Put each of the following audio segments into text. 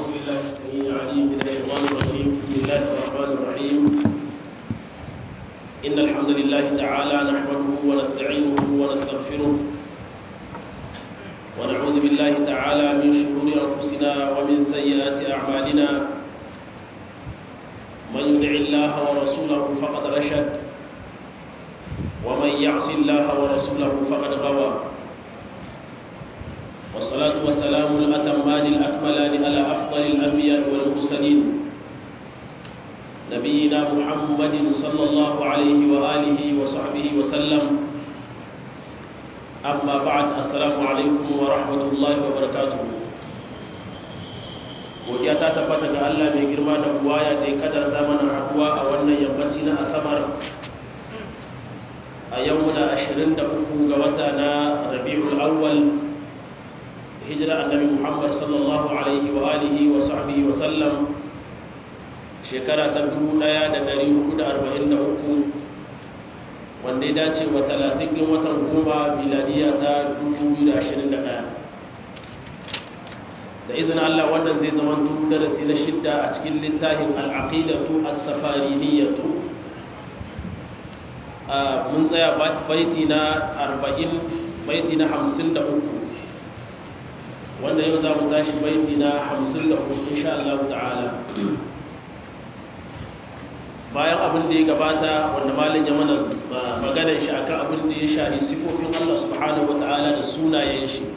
بالله السميع العليم من الشيطان الرجيم بسم الله الرحمن الرحيم إن الحمد لله تعالى نحمده ونستعينه ونستغفره ونعوذ بالله تعالى من شرور أنفسنا ومن سيئات أعمالنا من يدع الله ورسوله فقد رشد ومن يعص الله ورسوله فقد غوى والصلاة والسلام الأتمان الأكملان على أفضل الأنبياء والمرسلين نبينا محمد صلى الله عليه وآله وصحبه وسلم أما بعد السلام عليكم ورحمة الله وبركاته godiya ta tabbata ga Allah mai girma da buwaya da ya kadarta mana haduwa a wannan yammaci na asabar a yau na 23 ga wata na rabi'ul awwal hijira annabi muhammad sallallahu alaihi wa alihi wa sahbihi wa sallam shekara ta 1443 wanda ya dace wa 30 ɗin watan goma miladiya ta 2021 da izinin allah wannan zai zama darasi na shidda a cikin littafin al'aqidatu as-safariniyatu mun tsaya baiti na 40 baiti na 53 wanda yau za mu tashi baiti na hamsin da hudu insha Allah ta'ala bayan abin da ya gabata wanda malin ya mana maganar shi akan abin da ya shari sifofin Allah subhanahu wa ta'ala da sunayen shi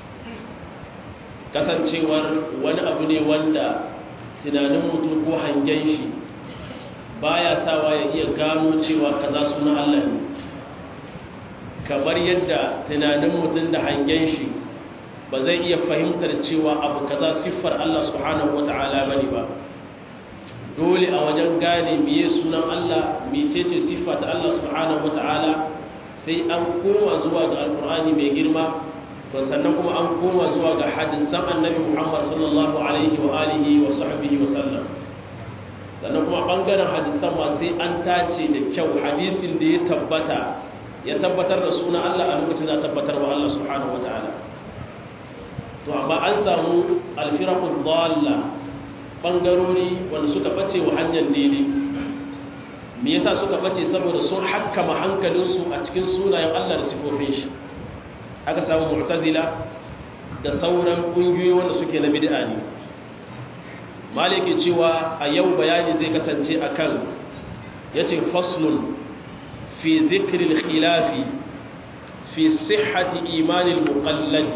kasancewar wani abu ne wanda tunanin mutum ko hangen shi baya sawa ya iya gano cewa kaza suna Allah ne kamar yadda tunanin mutum da hangen shi ba zai iya fahimtar cewa abu kaza siffar Allah subhanahu wata'ala bane ba dole a wajen gane miye sunan Allah mecece siffa ta Allah subhanahu wata'ala sai an koma zuwa ga alkur'ani mai girma to sannan kuma an koma zuwa ga hadisan annabi Muhammad sallallahu alaihi wa alihi wa sahbihi wa sallam sannan kuma bangaren hadisan ma sai an tace da kyau hadisin da ya tabbata ya tabbatar da sunan Allah a lokacin da tabbatar wa Allah subhanahu wata'ala to amma an samu alfirakun dalla bangarori wanda suka bace wa hanyar daidai me yasa suka bace saboda sun hakkama hankalinsu a cikin sunayen Allah da sifofin shi aka samu mu'tazila da sauran kungiyoyi wanda suke na bid'a ne malike cewa a yau bayani zai kasance akan yace faslun fi dhikri al-khilafi fi sihhati iman al-muqalladi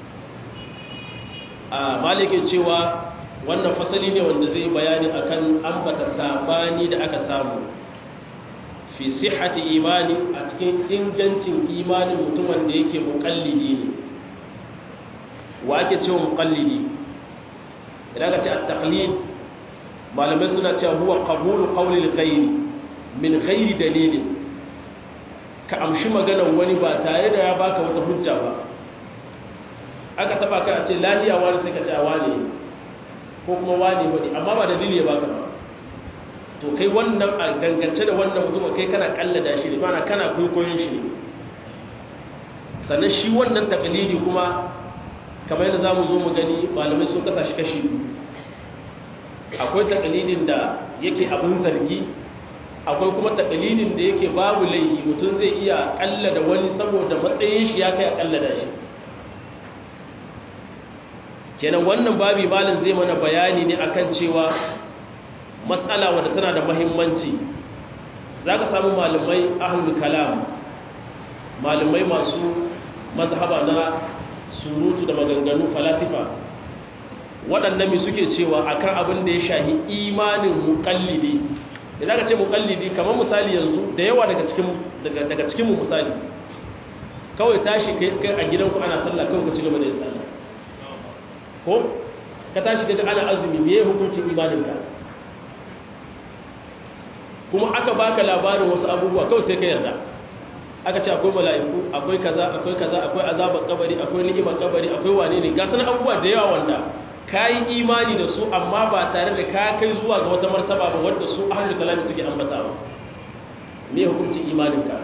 a malikin cewa wannan fasali ne wanda zai bayani akan ambata sabani da aka samu fi sihhati imani a cikin ingancin imanin mutum wanda yake muqallidi ne wa ake cewa muqallidi idan ka ce at-taqlid malamai suna cewa huwa qabulu qawli al-ghayri min ghairi dalilin ka amshi maganar wani ba tare da ya baka wata hujja ba aka taba kai a ce lahiya wani sai ka ce a wane ko kuma wane wani amma ba dalili ya baka ba to kai wannan a dangance da wannan mutum kai kana kallada shi ne mana kana kwaikwayon shi ne sannan shi wannan takalidi kuma kamar yadda za mu zo mu gani malamai sun kasa shi kashi akwai takalidin da yake abin zargi akwai kuma takalidin da yake babu laifi mutum zai iya kallada wani saboda matsayin shi ya kai a kallada shi kenan wannan babi malin zai mana bayani ne akan cewa matsala wadda tana da mahimmanci za ka samu malamai ahlul kalam malamai masu mazhaba na surutu da maganganu falasifa waɗannan mi suke cewa akan abin da ya shahi imanin muƙallidi da za ka ce muƙallidi kamar misali yanzu da yawa daga cikinmu misali kawai tashi kai a gidanku ana sallah kawai ka ci gaba da yin sallah ko ka tashi daga ana azumi me hukuncin imaninka kuma aka baka labarin wasu abubuwa kawai sai ka yarda aka ce akwai mala'iku akwai kaza akwai kaza akwai azabar kabari akwai ni'imar kabari akwai wane ne ga sanan abubuwa da yawa wanda ka yi imani da su amma ba tare da ka kai zuwa ga wata martaba ba wadda su ahlul kalami suke ambata ba me hukuncin imaninka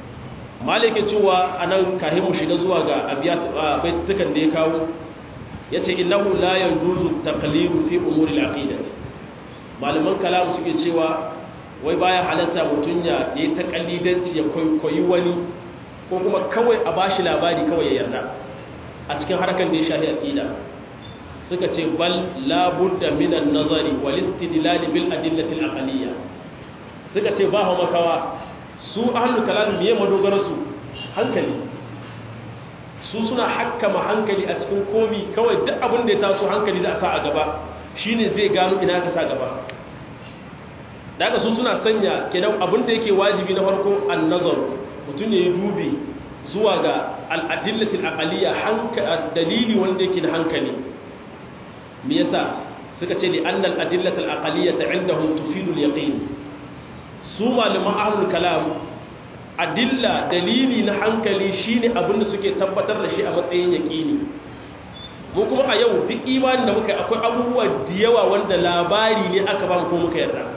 malike cewa anan kahimu shiga zuwa ga abiyat baitutukan da ya kawo yace innahu la yajuzu taqlidu fi umuri al-aqidah malaman kalamu suke cewa wai baya halatta mutun ya yi taqlidanci ya koyi wani ko kuma kawai a bashi labari kawai ya yarda a cikin harkar da ya shafi aqida suka ce bal la budda min an-nazari wal istidlal bil adillati al-aqliyya suka ce ba hawa makawa su ahlul kalam biye madogara su hankali su suna hakkama hankali a cikin komi kawai duk abin da ya taso hankali za a sa a gaba shine zai gano ina ka sa gaba daga su suna sanya kenan abin da yake wajibi na farko an-nazar mutum ne ya dubi zuwa ga al-adillatil aqliyya dalili wanda yake da hankali me yasa suka ce li annal adillatil aqliyyah indahum tufidu al-yaqin su malaman ahlul kalam adilla dalili na hankali shine abin da suke tabbatar da shi a matsayin yaqini mu kuma a yau duk imanin da muka akwai abubuwa da yawa wanda labari ne aka ba mu ko muka yarda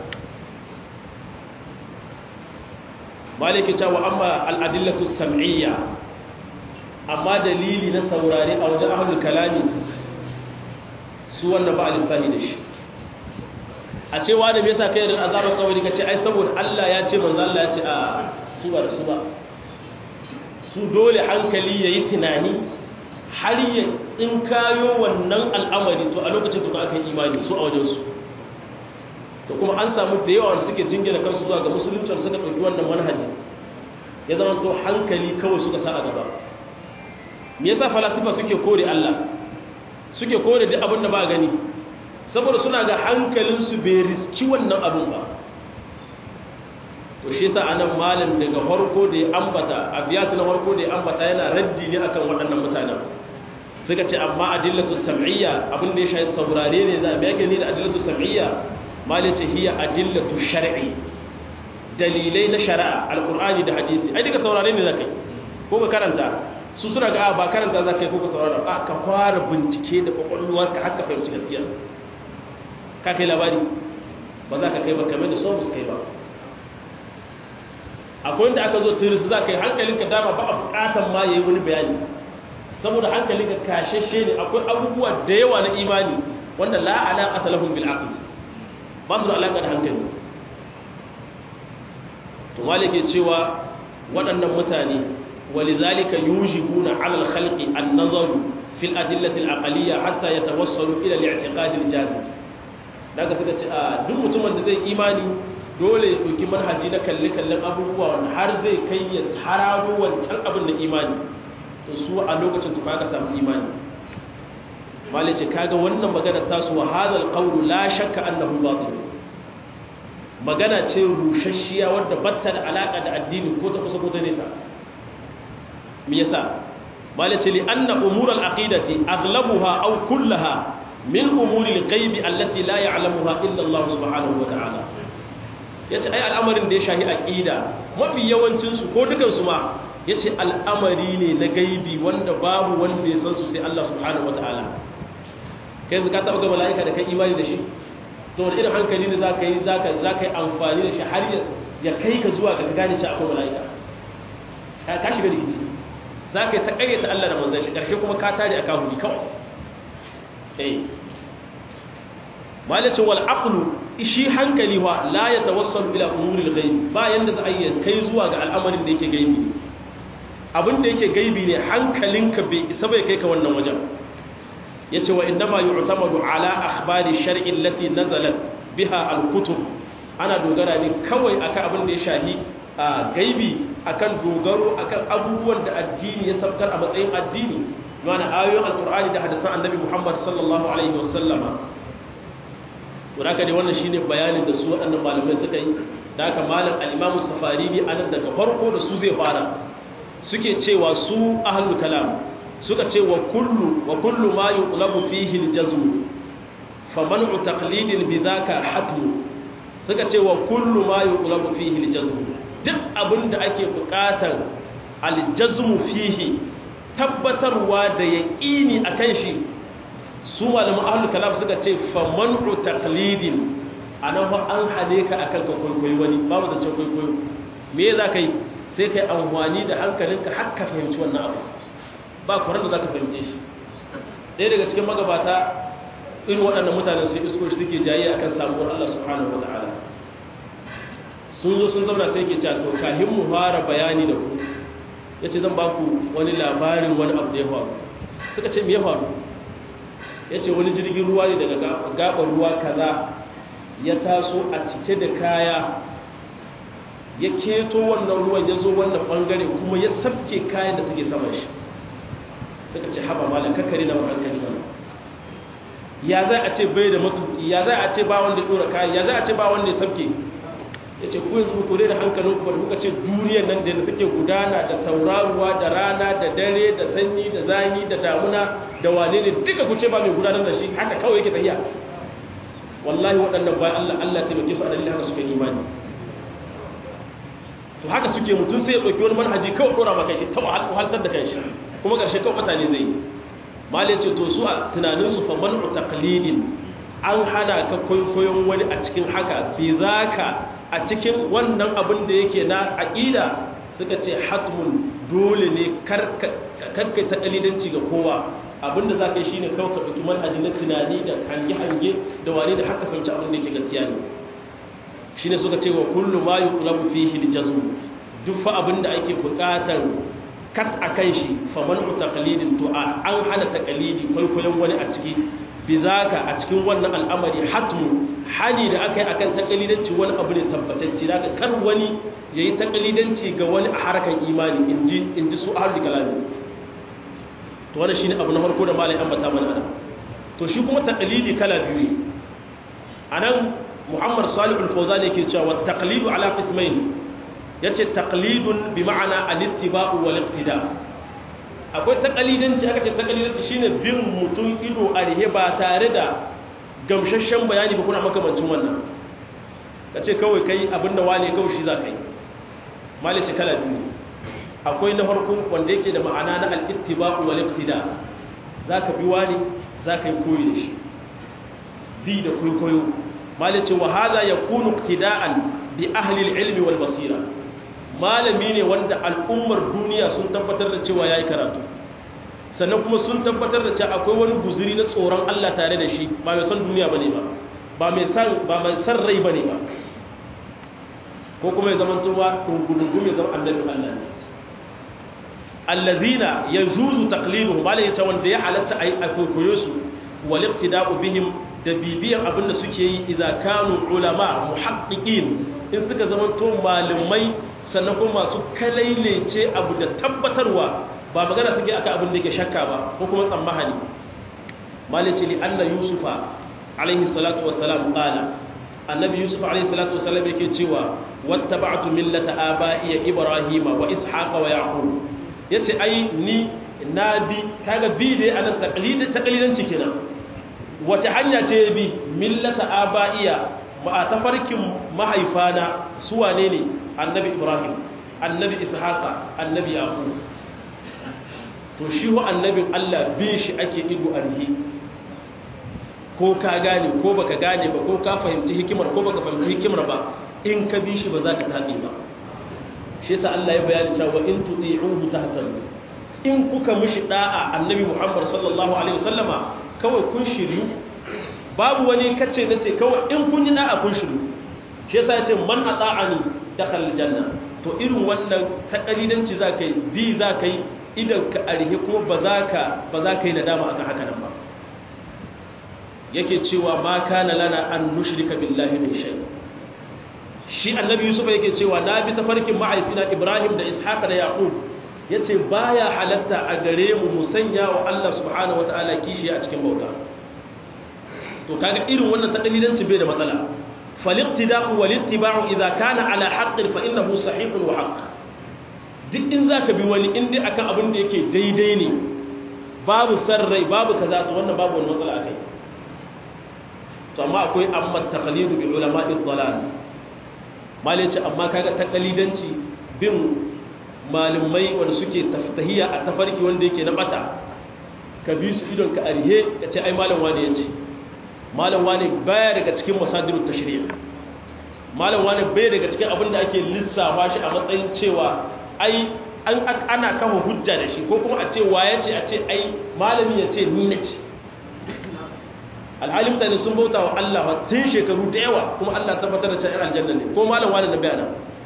maliki cewa amma al-adillatu sam'iyya amma dalili na saurare a wajen ahlul kalami su wannan ba a lissahi da shi a cewa da me yasa kai da azabar kawai ka ce ai saboda Allah ya ce manzo Allah ya ce a su ba da su ba su dole hankali yayi tunani har ya in kayo wannan al'amari to a lokacin to aka yi imani su a wajen su to kuma an samu da yawa suke jingina kansu zuwa ga musulunci suka ɗauki wannan manhaji ya zama to hankali kawai suka sa a gaba me yasa falasifa suke kore Allah suke kore duk abin da ba gani saboda suna ga hankalinsu bai riski wannan abin ba to shi yasa anan malam daga farko da ya ambata abiyatu na farko da ya ambata yana raddi ne akan waɗannan mutanen suka ce amma adillatu sam'iyya abin da ya shafi saurare ne za a biya ne da adillatu sam'iyya malai ce hiya adillatu shar'i dalilai na shari'a alqur'ani da hadisi ai duka saurare ne zakai ko ka karanta su suna ga ba karanta za ka yi kuka saurara ba ka fara bincike da kwakwalwarka haka fahimci gaskiya ka kai labari ba za ka kai ba kamar da so musu kai ba akwai wanda aka zo tiris za ka yi hankalinka dama ba a bukatan ma ya yi wani bayani saboda hankalinka kashashe ne akwai abubuwa da yawa na imani wanda la alaƙa ta lahun bil'aqli ba su da alaƙa da hankali to malike cewa waɗannan mutane ولذلك يوجبون على الخلق النظر في الأدلة العقلية حتى يتوصلوا إلى الاعتقاد الجازم daga suka ce a duk mutumin da zai imani dole ya ɗauki manhaji na kalle-kallen abubuwa wanda har zai kai ya hararo wancan abin da imani to su a lokacin tuka ka samu imani mali ce kaga wannan magana tasu wa hadal qawlu la shakka annahu batil magana ce rushashiya wadda batta da alaka da addini ko ta kusa ko ta nesa me yasa malace li anna umur al-aqidati aghlabuha aw kullaha min umuri al-ghaib allati la ya'lamuha illa Allah subhanahu wa ta'ala yace ai al'amarin da ya shahi aqida mafi yawancin su ko dukan su ma yace al'amari ne na gaibi wanda babu wanda ya san su sai Allah subhanahu wa ta'ala kai zaka taba ga mala'ika da kai imani da shi to wani irin hankali ne zaka yi zaka zaka yi amfani da shi har ya kai ka zuwa ga gane cewa akwai mala'ika ka ka shiga rikici za ka yi ta ƙaryata Allah da manzan shi ƙarshe kuma ka tare a kahuri kawai eh malacin wal aqlu shi hankali wa la ya tawassalu ila umuril ghaib ba yanda za a yi kai zuwa ga al'amarin da yake gaibi abin da yake gaibi ne hankalinka bai isa bai kai ka wannan wajen yace wa innama yu'tamadu ala akhbari shar'i allati nazalat biha al-kutub ana dogara ne kawai akan abin da ya shahi a gaibi akan dogaro akan abubuwan da addini ya sabtar a matsayin addini mana ayoyin alkur'ani da hadisan annabi muhammad sallallahu alaihi wasallama to haka ne wannan shine bayanin da su waɗannan malamai suka yi da haka malam al-imam safarini anan daga farko da su zai fara suke cewa su ahlul kalam suka ce wa kullu wa kullu ma yuqlabu fihi al-jazm faman'u taqlidin bidhaka hatmu suka ce wa kullu ma yuqlabu fihi al-jazm duk abin da ake bukatar aljazmu fihi tabbatarwa da yaƙini a kan shi su malamin ahlul kalam suka ce faman'u taqlidin anan fa an hane ka akan ka kwaikwayi wani babu da can kwaikwayo me za ka yi sai ka yi amfani da hankalinka har ka fahimci wannan abu ba kuran da za ka fahimce shi ɗaya daga cikin magabata irin waɗannan mutanen sai isko shi suke jayi akan samuwar Allah subhanahu wata'ala sun zo sun zauna sai ke cewa to kahin mu fara bayani da ku ya ce zan ba ku wani labarin wani abu da ya faru suka ce me ya faru ya ce wani jirgin ruwa ne daga gaɓar ruwa kaza ya taso a cike da kaya ya keto wannan ruwan ya zo wannan ɓangare kuma ya sabke kayan da suke saman shi suka ce haɓa malam kakari na hankali mana ya za a ce bai da matuki ya za a ce ba wanda ya ɗora kayan ya za a ce ba wanda ya sabke ya ce ku yanzu ku da hankalin ku da kuka ce duniyar nan da take gudana da tauraruwa da rana da dare da sanyi da zani da damuna da wane ne duka ku ce ba mai gudanar da shi haka kawai yake tafiya wallahi waɗannan bayan Allah Allah taimake su a dalilin haka suka imani to haka suke mutum sai ya ɗauki wani manhaji kawai ɗora maka shi ta wahaltar da kanshi kuma ƙarshe kawai mutane zai yi mali ce to su a tunaninsu fa man'u taqlidin an hana ka kwaikwayon wani a cikin haka bi zaka a cikin wannan abin da yake na aƙida suka ce hatmun dole ne karkai ta ƙalidanci ga kowa abin da za ka yi shi ne kawai ka ɗauki manhaji na tunani da hange-hange da wane da haka fahimci abin da yake gaskiya ne shi ne suka ce wa kullum ma yi kulabu fi hiljazu duk fa abin da ake buƙatar kat a kan shi fa man'u taqlidin to an hana taqlidi kwaikwayon wani a ciki bizaka a cikin wannan al'amari hatmu hani da aka yi akan takalidanci wani abu ne tabbatacci daga kar wani ya yi takalidanci ga wani a harkar imani in ji su ahalli kalami to wani shi ne abu na farko da malai ambata mana ana to shi kuma takalidi kala biyu ne a nan muhammad salih al-fawzan yake cewa taqlidu ala qismain yace taqlidun bi ma'ana al-ittiba'u wal iqtida' akwai takalidanci aka ce takalidanci shine bin mutum ido a rihe ba tare da gamsashen bayani ba kuna makamancin wannan ka ce kawai kai abinda wane kawai shi za ka yi malice kala biyu akwai na farko wanda yake da ma'ana na al'ittiba'u wal iqtida za ka bi wani za ka yi koyi da shi bi da kwaikwayo malice wa hadha yakunu iqtida'an bi ahli al-ilmi wal basira malami ne wanda al'ummar duniya sun tabbatar da cewa ya yi karatu sannan kuma sun tabbatar da cewa akwai wani guziri na tsoron Allah tare da shi ba mai san duniya ba ne ba ba mai san rai ba ne ba ko kuma ya zama tuwa rungunungun ya zama annabin Allah ne allazina ya zuzu taklidu ba ya ce wanda ya halatta a yi a kwaikwayo su walifti da'u bihim da bibiyan abin da suke yi idan kanu ulama muhaqqiqin in suka zama to malamai sannan kuma masu kalailece abu da tabbatarwa ba magana suke aka abin da ke shakka ba ko kuma tsammahani malice li anna yusufa alaihi salatu wassalam qala annabi yusuf alaihi salatu wassalam yake cewa wattaba'tu millata aba'iya ibrahima wa ishaqa wa yaqub yace ai ni nabi kaga bi dai anan taqlid taqlidanci kenan wace hanya ce bi millata aba'iya ma tafarkin mahaifana su wane ne annabi ibrahim annabi ishaqa annabi yaqub to shi ho annabin Allah bin shi ake ido arhi ko ka gane ko baka gane ba ko ka fahimci hikimar ko baka fahimci hikimar ba in ka bi shi ba za ka tabe ba shi yasa Allah ya bayani cewa in tuti'uhu tahtadu in kuka mishi da'a annabi Muhammad sallallahu alaihi wasallama kawai kun shiryu babu wani kace nace kawai in kun yi da'a kun shiryu shi yasa ya ce man ata'ani dakhal janna to irin wannan takalidanci za ka yi bi za ka yi idan ka arihe kuma ba za ka yi nadama akan haka nan ba yake cewa ma kana lana an nushrika billahi min shay shi annabi yusuf yake cewa na bi tafarkin ma'aifina ibrahim da ishaq da yaqub yace baya halatta a gare mu musanya wa Allah subhanahu wataala kishi a cikin bauta to kaga irin wannan takalidanci bai da matsala فالاقتداء والاتباع إذا كان على حق فإنه صحيح وحق duk in za ka bi wani inda akan abin da yake daidai ne babu sarrai babu kaza to wannan babu wani matsala akai to amma akwai amma taqlidu bi ulama'i dhalal mali ce amma kaga taqlidanci bin malamai wanda suke taftahiya a tafarki wanda yake na bata ka bi su idon ka arihe ka ce ai malam wani yace malam wani baya daga cikin masadirut tashri' malam wani baya daga cikin abin da ake lissafa shi a matsayin cewa ai an ana kafa hujja da shi ko kuma a ce wa ya ce a ce ai malami ya ce ni na ce alhali mutane sun bauta wa Allah tun shekaru da yawa kuma Allah tabbatar da cewa aljanna ne ko malam wani na bayana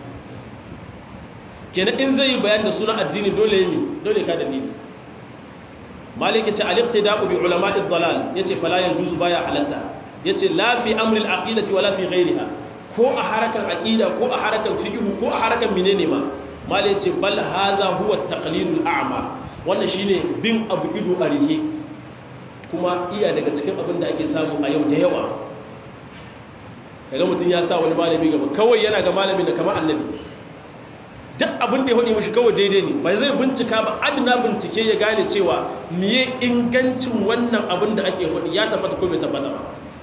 kenan in zai yi bayani da sunan addini dole yi dole ka dalili malik yace al-iqtida'u bi ulama'i ad-dalal yace fala yajuzu baya halatta yace la fi amri al-aqidati wala fi ghayriha ko a harakan aqida ko a harakan fiqh ko a harakan menene ma malik yace bal hadha huwa at-taqlid al-a'ma wannan shine bin abu ido a rike kuma iya daga cikin abin da ake samu a yau da yawa kaga mutum ya sa wani malami gaba kawai yana ga malamin da kamar annabi duk abin da ya hudu mashi kawai daidai ne bai zai bincika ba adina bincike ya gane cewa miye ingancin wannan abin da ake hudu ya tabbata ko bai tabbata ba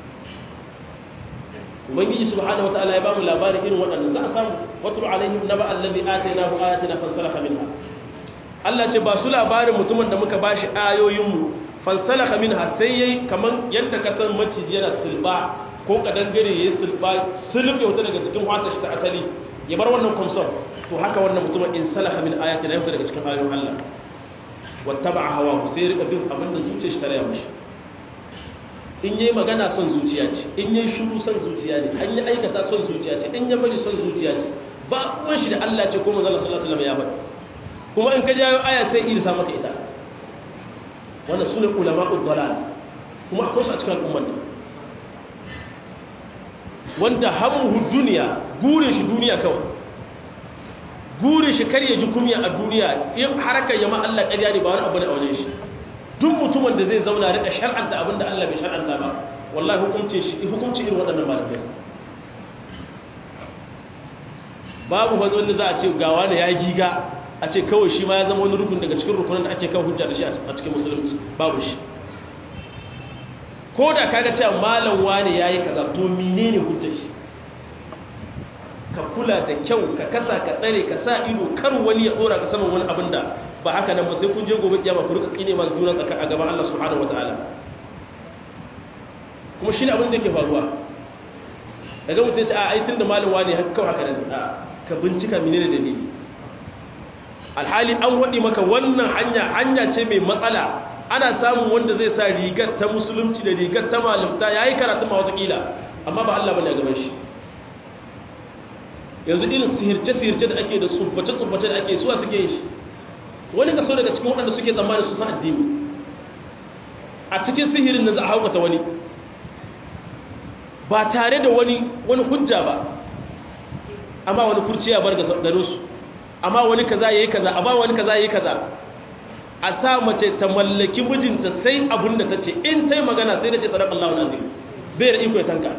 ubangiji subhanahu wataala ya bamu labarin irin waɗannan za a samu watul alaihim naba allazi atainahu ayatina fansalakha minha Allah ce ba su labarin mutumin da muka bashi ayoyinmu fansalakha minha sai yayi kaman yadda ka san maciji yana silba ko kadangare yayi silba sulub ya wuta daga cikin wata shi ta asali ya bar wannan kumsar to haka wannan mutumin in salaha min ayati la yafta daga cikin ayoyin Allah wattaba'a hawa sai rika bin abin da zuciyar shi ta raya mishi in yayi magana son zuciya ce in yayi shiru son zuciya ne an yi aikata son zuciya ce in ya bari son zuciya ce ba uwan shi da Allah ce ko manzo Allah sallallahu alaihi wasallam ya faɗi kuma in ka jawo aya sai irsa maka ita wannan sune ulama'ud dalal kuma akwai su a cikin al'ummar ne wanda hamuhu duniya gurin shi duniya kawai gurin shi kar ya ji kumya a duniya in harkar yama Allah ƙarya ne ba wani abu ne a wajen shi duk mutumin da zai zauna rika shar'anta abin da Allah bai shar'anta ba wallahi hukunci shi hukunci irin waɗannan malamai babu wani wanda za a ce gawa ne ya giga a ce kawai shi ma ya zama wani rukun daga cikin rukunan da ake kan hujja da shi a cikin musulunci babu shi ko da kaga cewa malam wane yayi kaza to menene hujjar shi ka kula da kyau ka kasa ka tsare ka sa ido kar wani ya dora ka saman wani abin da ba haka nan ba sai kun je gobe kiyama ku rika tsine masu juna tsaka a gaban Allah subhanahu wataala kuma shine abin da yake faruwa daga mutum ya ce a ai tunda malam wane haka kawai haka nan a ka bincika menene dalili alhali an wadi maka wannan hanya hanya ce mai matsala ana samun wanda zai sa rigar ta musulunci da rigar ta malamta ya yi karatu ma watakila amma ba Allah bane a gaban shi yanzu irin sihirce-sihirce da ake da tsubbace-tsubbace da ake suwa suke yin shi wani kaso daga cikin waɗanda suke tsammanin su san addini a cikin sihirin da za a haukata wani ba tare da wani wani hujja ba amma wani kurciya bar garinsu amma wani kaza ya yi kaza amma wani kaza ya yi kaza a sa mace ta mallaki mijinta sai abin da ta ce in ta yi magana sai da ce sadaka Allah wani azim bai da iko ya tanka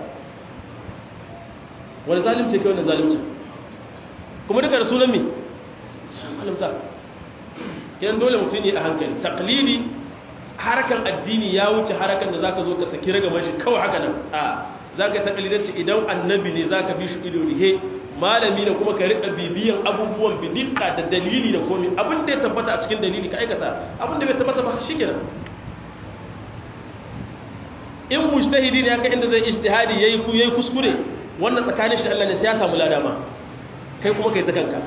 wani zalimce kai wani zalimce kuma duka da sunan mi alimta yan dole mutum yi a hankali taklidi harakan addini ya wuce harakan da zaka zo ka saki ragaman shi kawai haka nan a zaka taklidanci idan annabi ne zaka bi shi ido rihe malami da kuma ka riƙa bibiyan abubuwan bidika da dalili da komi abin da ya tabbata a cikin dalili ka aikata abin da bai tabbata ba shi kenan in mujtahidi ne haka inda zai ijtihadi yayi ku yayi kuskure wannan tsakanin shi da Allah ne sai ya samu ladama kai kuma kai ta kanka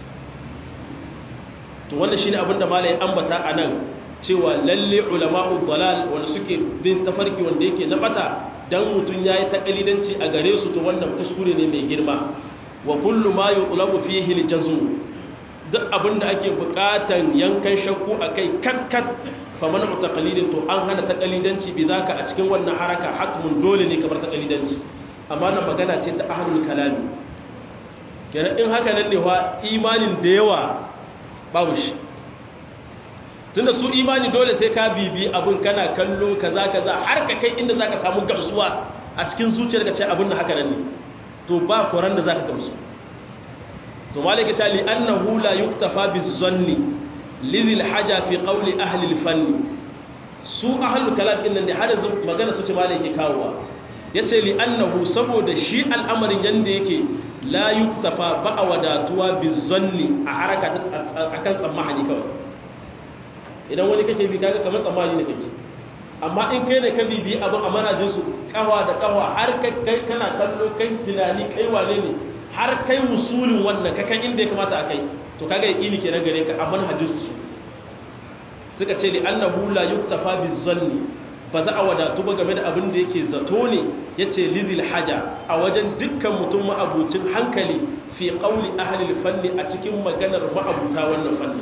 to wannan shine abin da malai ambata anan cewa lalle ulama'u dalal wanda suke bin tafarki wanda yake na bata dan mutun yayi takalidanci a gare su to wannan kuskure ne mai girma wa kullu ma yutlabu fihi al-jazm duk abinda ake bukatan yankan shakku akai kakkat faman taqlidin to an hana taqlidanci bi zaka a cikin wannan haraka hatmun dole ne kamar taqlidanci amma na magana ce ta ahlul kalami kenan in haka nan ne wa imanin da yawa babu shi tunda su imani dole sai ka bibi abun kana kallo kaza kaza har ka kai inda zaka samu gamsuwa a cikin zuciyarka ce abun haka nan ne to ba koran da zaka gamsu to malaka ta li annahu la yuktafa bizanni lidhil haja fi qawli ahli al-fann su ahlul kalam din nan da har yanzu magana su ce malaka kawowa yace li annahu saboda shi al'amarin yanda yake la yuktafa ba wadatuwa bizanni a haraka akan tsammani kawai idan wani kake bi kaga kamar tsammani ne kake amma in kai ne ka bibi abin a manajinsu kawa da kawa har kai kana kallo kai tunani kai wane ne har kai musulin wannan ka kan inda ya kamata a kai to kaga yaqini kenan gare ka a manhajinsu suka ce li annahu la yuktafa bizanni ba za a wadatu ba game da abin da yake zato ne ya ce lidil haja a wajen dukkan mutum ma'abucin hankali fi ƙauli ahalil fanni a cikin maganar ma'abuta wannan fanni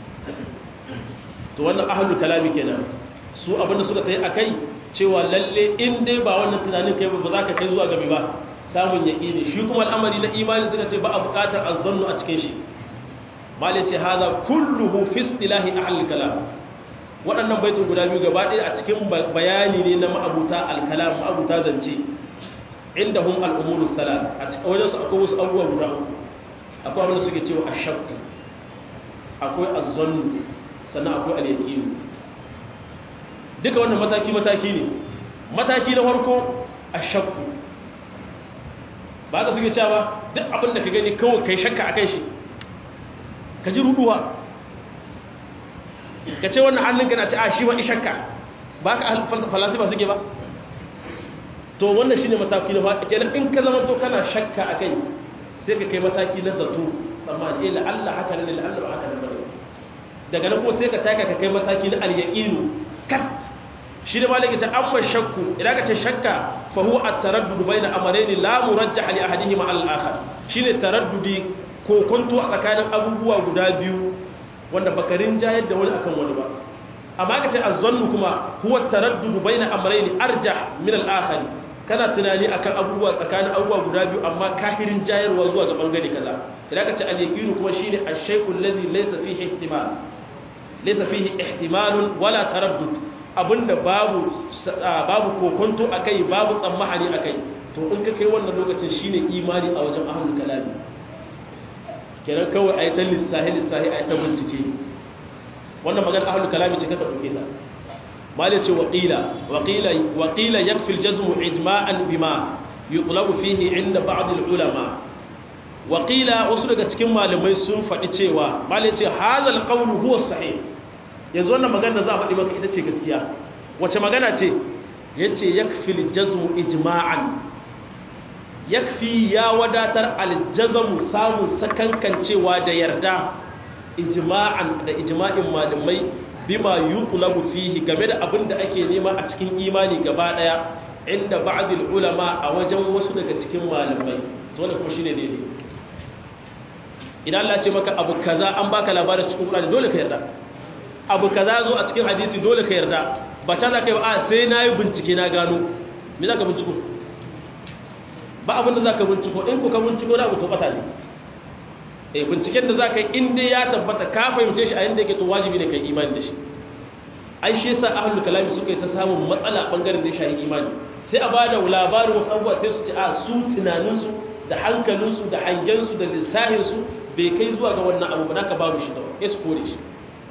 to wannan ahalul kalami kenan su abin da suka kai a kai cewa lalle in dai ba wannan tunanin kai ba za ka kai zuwa gabe ba samun yaƙini shi kuma al'amari na imani suka ce ba a buƙatar azzannu a cikin shi malai ce haza kulluhu fi istilahi ahlul kalam waɗannan baitin guda biyu gaba ɗaya a cikin bayani ne na ma'abuta alkalam ma'abuta zance inda hum al'umuru salas a cikin wajen su akwai wasu abubuwa guda uku akwai abin da suke cewa ashakku akwai azzannu sannan akwai al-yaqin duka wannan mataki mataki ne mataki na farko ashakku ba ka suke cewa duk abin da ka gani kawai kai shakka akan shi ka ji ruduwa ka ce wannan hannunka na ce a shi wani shakka ba ka falasifa suke ba to wannan shi ne mataki na faɗi kenan in ka zama to kana shakka a kai sai ka kai mataki na zato tsammani eh la'alla haka ne la'alla ba haka ne bane daga nan kuma sai ka taka ka kai mataki na al-yaqinu kat shi ne malaka ta amma shakku idan ka ce shakka fa huwa at-taraddud bayna amrayni la murajjah li ahadihima al-akhar shine taraddudi ko kwanto a tsakanin abubuwa guda biyu wanda bakarin jayar da wani akan wani ba amma aka ce azzannu kuma huwa taraddudu baina amrayn arjah min al-akhar kana tunani akan abubuwa tsakanin abubuwa guda biyu amma kafirin jayarwa zuwa ga bangare kaza idan aka ce al-yaqinu kuma shine ash-shay'u alladhi laysa fihi ihtimal laysa fihi ihtimalun wala taraddud abinda babu babu kokonto akai babu tsammahani akai to in ka kai wannan lokacin shine imani a wajen ahlul kalami kenan kawai a yi ta lissahi lissahi a yi ta bincike wannan magana ahalu kalami ce kaka ɗauke ta mali ce waƙila waƙila ya fi jazmu ijma'an bima yi ƙulabu fihi inda ba'adul ulama waƙila wasu daga cikin malamai sun faɗi cewa mali ce hazal ƙaunu huwa sahih yanzu wannan magana da za a faɗi maka ita ce gaskiya wace magana ce ya ce ya fi jazmu ijma'an yakfi ya wadatar aljazamu samun sakankancewa da yarda ijma'an da ijma'in malamai bima yuqlabu fihi game da abin da ake nema a cikin imani gaba daya inda ba'dil ulama a wajen wasu daga cikin malamai to wannan kuma shine daidai idan Allah ce maka abu kaza an baka labarin cikin Qur'ani dole ka yarda abu kaza zo a cikin hadisi dole ka yarda ba ta za ka yi ba a sai nayi bincike na gano me za ka binciko ba abin da za ka binciko in kuka binciko na abu to bata ne eh binciken da za ka yi inda ya tabbata ka fahimce shi a yadda yake to wajibi ne ka yi imani da shi ai shi yasa ahlul kalami suka yi ta samun matsala bangaren da ya shahi imani sai a bada labarin wasu abubuwa sai su ci a su tunaninsu da hankalinsu da hangensu da lissahinsu bai kai zuwa ga wannan abu ba naka babu shi da ya su kore shi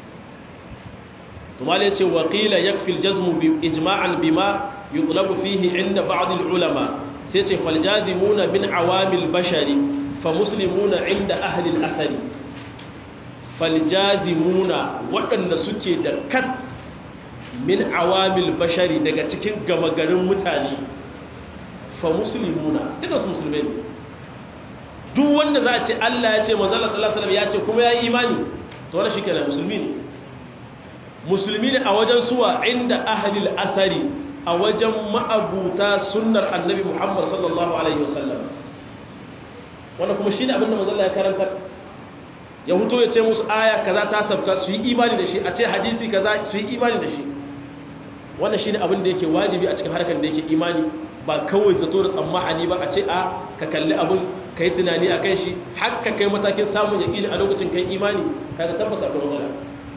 to mal yace wa qila yakfi al-jazmu bi ijma'an bima yuqlabu fihi inda ba'd al-ulama sai ce fal jazimuna min awamil bashari fa muslimuna inda ahli al-athari fal jazimuna waɗanda suke da kat min awamil bashari daga cikin gama garin mutane fa muslimuna duka su musulmai ne duk wanda za a ce Allah ya ce manzala sallallahu alaihi ya ce kuma ya yi imani to wannan shi kenan musulmi ne musulmi ne a wajen suwa inda ahlil athari a wajen ma'abuta sunnar annabi Muhammad sallallahu alaihi wasallam wannan kuma shine abin da manzala ya karanta ya huto ya ce musu aya kaza ta sabka su yi imani da shi a ce hadisi kaza su yi imani da shi wannan shine abin da yake wajibi a cikin harkar da yake imani ba kawai zato da tsammahani ba a ce a ka kalli abin ka yi tunani a kan shi haka kai matakin samun yaƙini a lokacin kai imani ka ga tabbas akwai matsala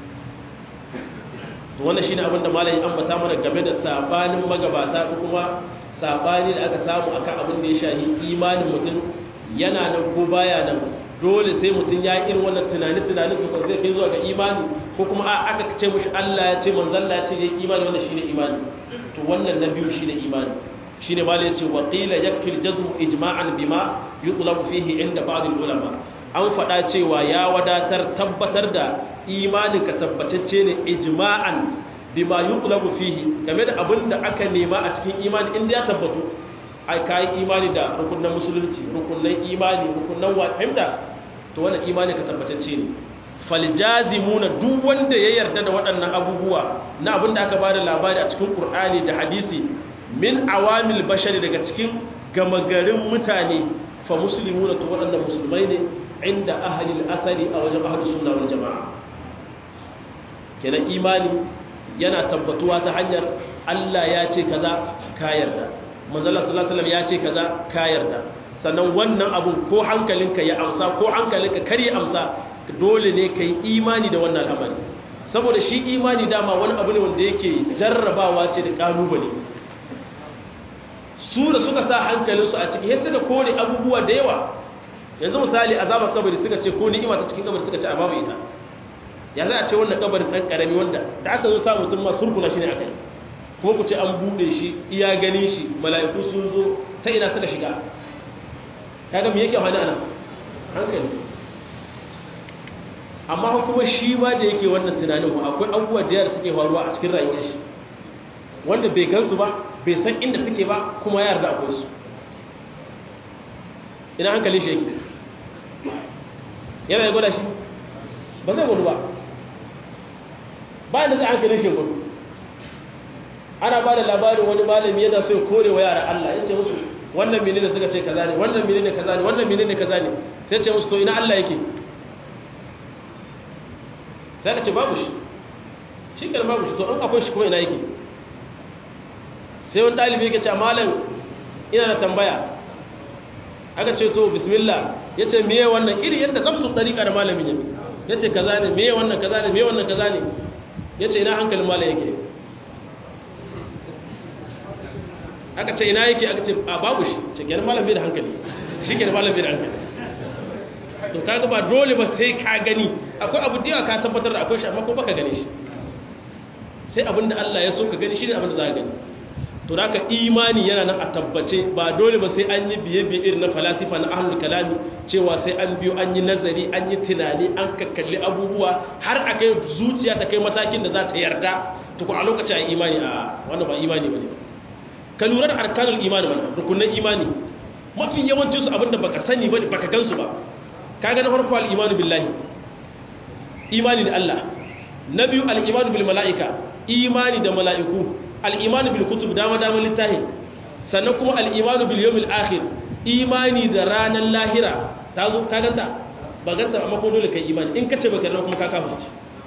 to wannan shine abin da malai ambata mana game da sabanin magabata ko kuma sabani da aka samu akan abin da ya shahi imanin mutum yana nan ko baya nan dole sai mutum ya irin wannan tunani tunanin tukun zai kai zuwa ga imani ko kuma a aka ce mushi Allah ya ce manzon Allah ya ce yayi imani wannan shine imani to wannan na biyu shine imani shine malai ya ce wa qila yakfi al-jazm ijma'an bima yutlabu fihi inda ba'd al-ulama an faɗa cewa ya wadatar tabbatar da imanin ka tabbatacce ne ijma'an bima yutlabu fihi game da abin da aka nema a cikin imani inda ya tabbatu ai kai imani da rukunin musulunci rukunin imani rukunin wa fahimta to wannan imani ka tabbatacce ne faljazimuna duk wanda ya yarda da waɗannan abubuwa na abin da aka bada labari a cikin Qur'ani da hadisi min awamil bashari daga cikin gama garin mutane fa muslimuna to waɗannan musulmai ne inda ahli al-asari a wajen ahli sunna wal jama'a kenan imani yana tabbatuwa ta hanyar Allah ya ce kaza ka yarda manzala sallallahu alaihi ya ce kaza ka yarda sannan wannan abun ko hankalinka ya amsa ko hankalinka kar ya amsa dole ne ka yi imani da wannan al'amari saboda shi imani dama wani abu ne wanda yake jarrabawa ce da kalubale su da suka sa hankalinsu a ciki yasa da kone abubuwa da yawa yanzu misali azabar kabari suka ce ko ni'ima ta cikin kabari suka ce a babu ita ya za a ce wannan kabarin ɗan ƙarami wanda da aka zo sa mutum ma surkuna shi ne a kai kuma ku ce an buɗe shi iya gani shi mala'iku sun zo ta ina suka shiga kaga me yake wani ana hankali amma kuma shi ma da yake wannan tunanin ba akwai abubuwa da yara suke faruwa a cikin rayuwar shi wanda bai gansu ba bai san inda suke ba kuma ya yarda akwai su ina hankali shi yake yana ya gwada shi ba zai gudu ba ba da zai hankali shi gudu ana ba da labarin wani malami yana so ya kore wa yara Allah ya ce musu wannan menene suka ce kaza ne wannan menene kaza ne wannan menene kaza ne sai ce musu to ina Allah yake sai ka ce babu shi shi kan babu shi to an akwai shi kuma ina yake sai wani dalibi yake ce malam ina da tambaya aka ce to bismillah ya ce miye wannan iri yadda nafsu ɗariƙa da malamin yake ya ce kaza ne miye wannan kaza ne miye wannan kaza ne ya ce ina hankalin malam yake aka ce ina yake aka ce a babu shi ce kenan malam bai da hankali shi kenan malam bai da hankali to kaga ba dole ba sai ka gani akwai abu da yawa ka tabbatar da akwai shi amma ko baka gane shi sai abinda Allah ya so ka gani shi ne abinda za ka gani to da imani yana nan a tabbace ba dole ba sai an yi biye-biye irin na falasifa na ahlul kalami cewa sai an biyo an yi nazari an yi tunani an kakkalli abubuwa har a kai zuciya ta kai matakin da za ta yarda to ko a lokacin a imani a wannan ba imani ba ne ka lura da arkanul imani mana rukunan imani mafi yawancin su abinda baka sani ba baka gansu ba ka ga na farko al-imanu billahi imani da Allah na biyu al-imanu bil mala'ika imani da mala'iku al'imanu bil kutub dama dama littahi sannan kuma al'imanu bil yawmil akhir imani da ranar lahira ta zo ka ganta ba ganta amma ko dole kai imani in kace baka kuma ka kafirci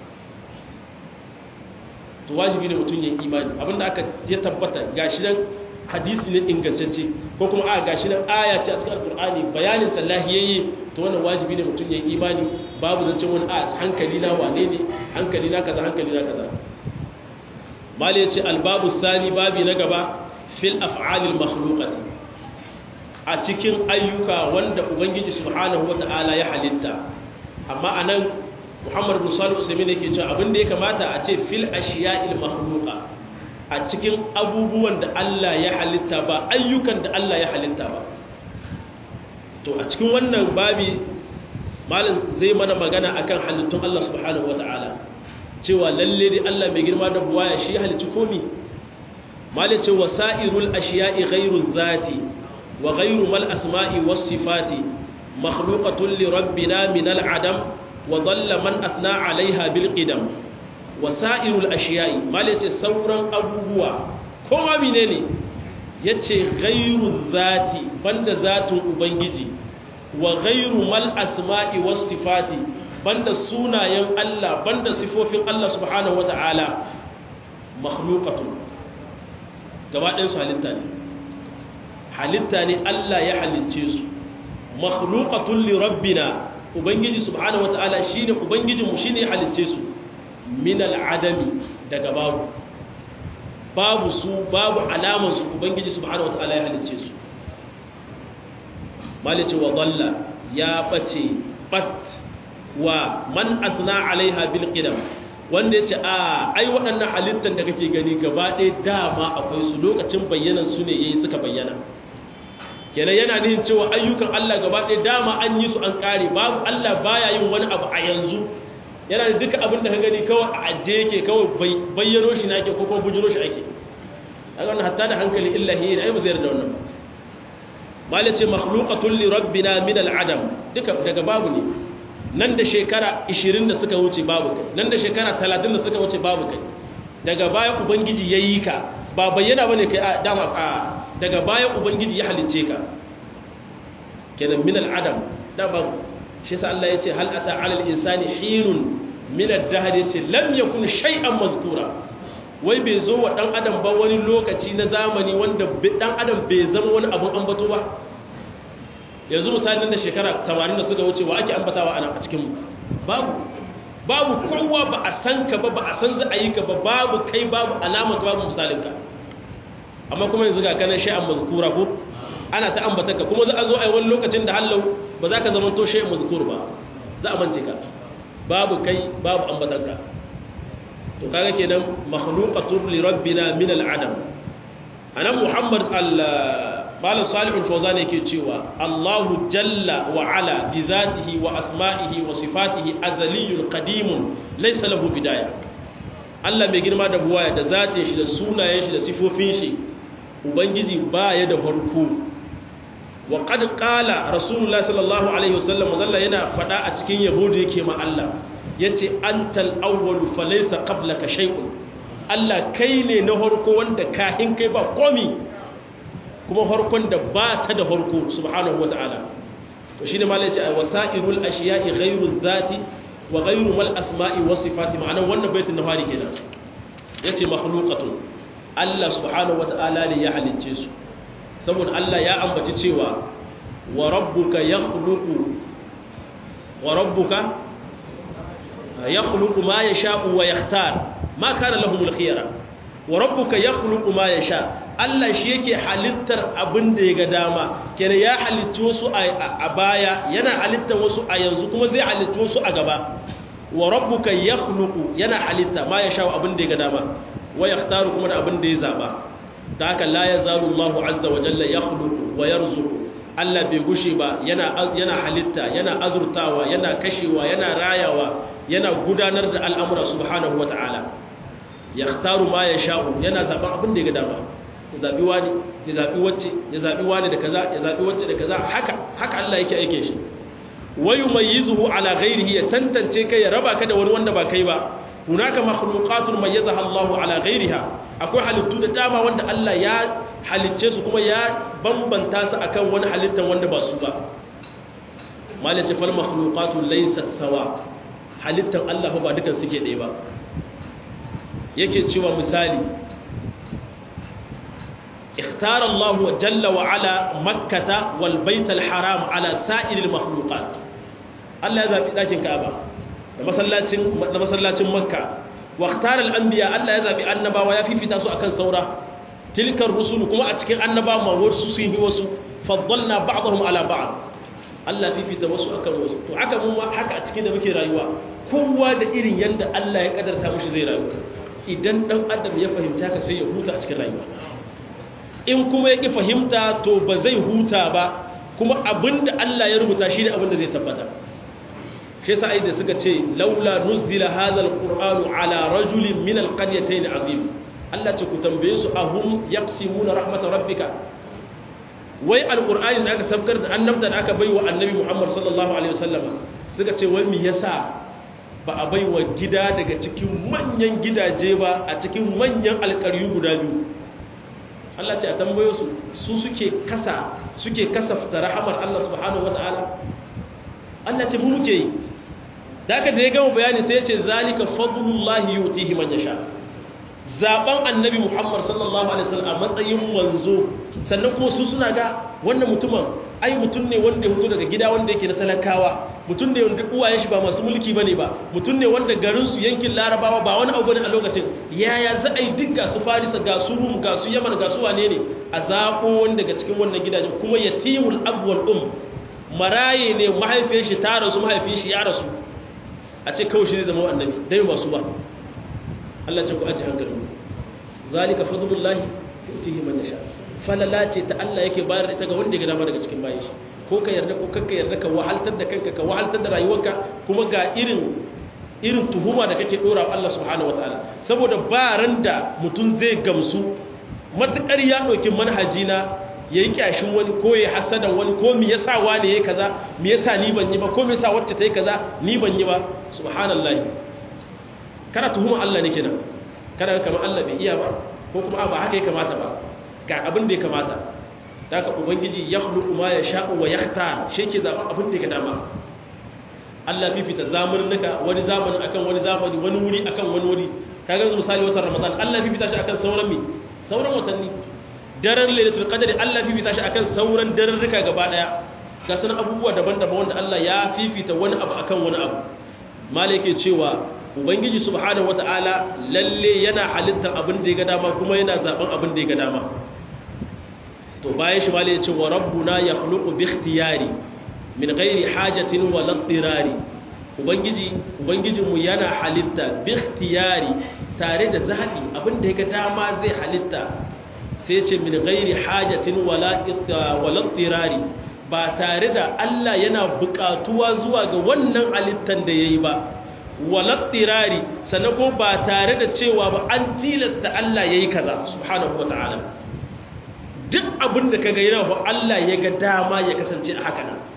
to wajibi ne mutum ya imani abinda aka ya tabbata gashi nan hadisi ne ingantacce ko kuma a gashi nan aya ce a cikin alqur'ani bayanin tallahi yayi to wannan wajibi ne mutum ya imani babu zancen wani a hankali na wane ne hankali na kaza hankali na kaza mali ya ce albabu sani babi na gaba fil af'alil makhluqati a cikin ayyuka wanda ubangiji subhanahu wata'ala ya halitta amma anan muhammad bin salih usaimin yake cewa abin da ya kamata a ce fil ashiya'il makhluqa a cikin abubuwan da Allah ya halitta ba ayyukan da Allah ya halitta ba to a cikin wannan babi malam zai mana magana akan halittun Allah subhanahu wata'ala cewa lalle dai Allah mai girma da buwaya shi halicci komi malai ce wasa'irul ashiya'i ghairu zati wa ghairu mal asma'i was sifati makhluqatun li rabbina min al adam wa dhalla man athna 'alayha bil qidam wasa'irul ashiya'i malai ce sauran abubuwa kowa menene yace ghairu zati banda zatin ubangiji wa ghairu mal asma'i was sifati banda sunayen Allah banda sifofin Allah subhanahu wata'ala makhluqatun gaba ɗayan su halitta ne halitta ne Allah ya halicce su makhluqatun li rabbina ubangiji subhanahu wata'ala shine ubangijin mu shine ya halicce su min al'adami daga babu babu su babu alaman su ubangiji subhanahu wata'ala ya halicce su malice wa dalla ya bace bat wa man asna alaiha bil qidam wanda yace a ai waɗannan halittan da kake gani gaba ɗaya dama akwai su lokacin bayyanan su ne yayi suka bayyana kenan yana nihin cewa ayyukan Allah gaba ɗaya dama an yi su an kare babu Allah baya yin wani abu a yanzu yana da duka abin da ka gani kawai a ajiye yake kawai bayyano shi na ake ko kuma bujiro shi ake kaga wannan hatta da hankali illahi ne ai ba zai yarda wannan ba malace makhluqatun li rabbina min al-adam duka daga babu ne nan da shekara 20 da suka wuce babu kai nan da shekara 30 da suka wuce babu kai daga baya ubangiji ya yi ka ba bayyana ba ne kai a dama a daga baya ubangiji ya halicce ka kenan min al'adam dama shi sa Allah ya ce hal ata alal insani hinun min ad-dahr yace lam yakun shay'an mazkura wai bai zo wa dan adam ba wani lokaci na zamani wanda dan adam bai zama wani abun ambato ba yanzu misalin da shekara 80 da suka wuce wa ake ambatawa ana a cikin babu babu kowa ba a san ka ba ba a san za a yi ka ba babu kai babu alamar ka babu misalin ka amma kuma yanzu ga kanan shay'an mazkura ko ana ta ambata ka kuma za a zo a yi wani lokacin da hallau ba za ka zama to shay'an mazkur ba za a mance ka babu kai babu ambatan ka to kaga kenan makhluqatun li rabbina min al-adam anan muhammad al malam salihul fawzan yake cewa Allahu jalla wa ala bi zatihi wa asma'ihi wa sifatihi azaliyyun qadimun laysa lahu bidaya Allah mai girma da buwaya da zatin shi da sunayen shi da sifofin shi ubangiji baya da farko wa qad qala rasulullah sallallahu alaihi wasallam zalla yana fada a cikin yabo da yake ma Allah yace antal awwal falaysa qablaka shay'un Allah kai ne na farko wanda kahin kai ba komi kuma harkon da ba ta da harko subhanahu wa ta'ala to shi ne ma laice a wasa'irul ashiya'i ghairu zati wa ghairu mal asma'i wa sifati ma'ana wannan baitin na fari kenan yace makhluqatun Allah subhanahu wa ta'ala ne ya halicce su saboda Allah ya ambaci cewa wa rabbuka yakhluqu wa rabbuka yakhluqu ma yasha'u wa yakhtar ma kana lahumul khiyara wa rabbuka yakhluqu ma yasha' Allah shi yake halittar abin da ya ga dama kenan ya halitta wasu a baya yana halittar wasu a yanzu kuma zai halitta wasu a gaba wa rabbuka yakhluqu yana halitta ma ya shawo abin da ya ga dama wa yakhtaru kuma da abin da ya zaba da haka la yazalu Allahu azza wa jalla yakhluqu wa yarzuqu Allah bai gushe ba yana yana halitta yana azurtawa yana kashewa yana rayawa yana gudanar da al'amura subhanahu wa ta'ala yakhtaru ma ya sha'u yana zaban abin da ya ga dama ya zaɓi wani ya zaɓi wacce ya zaɓi wani da kaza ya zaɓi wacce da kaza haka haka Allah yake aike shi wayu mayyizuhu ala ghairihi ya tantance kai ya raba ka da wani wanda ba kai ba hunaka makhluqatun mayyazaha Allahu ala ghairiha akwai halittu da dama wanda Allah ya halicce su kuma ya bambanta su akan wani halittan wanda ba su ba malace fal makhluqatu laysat sawa halittan Allah ba dukan suke ɗaya ba yake cewa misali اختار الله جل وعلا مكة والبيت الحرام على سائر المخلوقات الله يذهب لكن كعبة da masallacin makka waktar al'ambiya Allah ya zaɓi annabawa ya fifita su akan saura tilkar rusul kuma a cikin annaba ma wasu sun yi wasu faddalna ba'dahum ala ba'd Allah fifita wasu akan wasu to haka mun haka a cikin da muke rayuwa kowa da irin yanda Allah ya kadarta mushi zai rayu idan dan adam ya fahimci haka sai ya huta a cikin rayuwa in kuma ya ƙi fahimta to ba zai huta ba kuma abinda Allah ya rubuta shi ne abinda zai tabbata shi yasa ai da suka ce laula nuzila hadha alqur'anu ala rajulin min alqaryatayn azim Allah ce ku tambaye su ahum yaqsimuna rahmatar rabbika wai alqur'ani da aka sabkar da annabta da aka baiwa annabi Muhammad sallallahu alaihi wasallam suka ce wai me yasa ba a baiwa gida daga cikin manyan gidaje ba a cikin manyan alƙaryu guda biyu Allah ce a tambayo su su suke kasa suke kasafta rahamar Allah subhanahu wataala Allah ce mu muke yi da aka da ya gama bayani sai ya ce zalika fadlullahi yutihi man yasha zaben annabi Muhammad sallallahu alaihi wasallam a matsayin manzo sannan kuma su suna ga wannan mutumin ai mutum ne wanda ya fito daga gida wanda yake na talakawa mutum ne wanda uwayen shi ba masu mulki bane ba mutum ne wanda garin su yankin larabawa ba wani abu bane a lokacin yaya za a yi duk ga su farisa ga su rum ga su yaman ga su wane ne a zaɓo wani daga cikin wannan gidajen kuma yatimul abwal um maraye ne mahaifiyar shi ta rasu mahaifiyar shi ya rasu a ce kawai shi ne zama annabi dai ba su ba Allah ce ku aji hankali zalika fadlullahi yutihi man yasha falala ce ta Allah yake bayar ita ga wanda ya dama daga cikin bayan shi ko ka yarda ko kakka yarda ka wahaltar da kanka ka wahaltar da rayuwarka kuma ga irin irin tuhuma da kake dora wa Allah subhanahu wataala saboda ba ran da mutum zai gamsu matukar ya dauki manhaji na ya yi kyashin wani ko ya hasadan wani ko mi yasa wani ya yi kaza mi yasa ni ban yi ba ko mi yasa wacce ta yi kaza ni ban yi ba subhanallahi kana tuhuma Allah ne kenan kana kamar Allah bai iya ba ko kuma ba haka ya kamata ba ga abin da ya kamata da ka ubangiji ya khluqu ma yasha'u wa yakhtar shi ke zaɓa abin da ya dama Allah fifita zamaninka wani zamanin akan wani zamani wani wuri akan wani wuri kaga yanzu misali watan Ramadan Allah fifita shi akan sauran mi sauran watanni daren lailatul qadri Allah fifita shi akan sauran dararruka gaba daya ga sanan abubuwa daban-daban wanda Allah ya fifita wani abu akan wani abu malike cewa ubangiji subhanahu wataala lalle yana halittar abin da ya ga dama kuma yana zaben abin da ya ga dama to bayan shi malike cewa rabbuna yakhluqu bi ikhtiyari min ghairi hajatin wa lattirari ubangiji ubangijinmu yana halitta bi ikhtiyari tare da zabi abin da ya ga dama zai halitta sai ce min gairi hajatin wala tirari ba tare da Allah yana bukatuwa zuwa ga wannan halittan da ya yi ba wala tirari sannan ko ba tare da cewa ba an tilasta Allah ya yi kaza subhanahu wa ta'ala duk abin da kaga yana ba Allah ya ga dama ya kasance a haka nan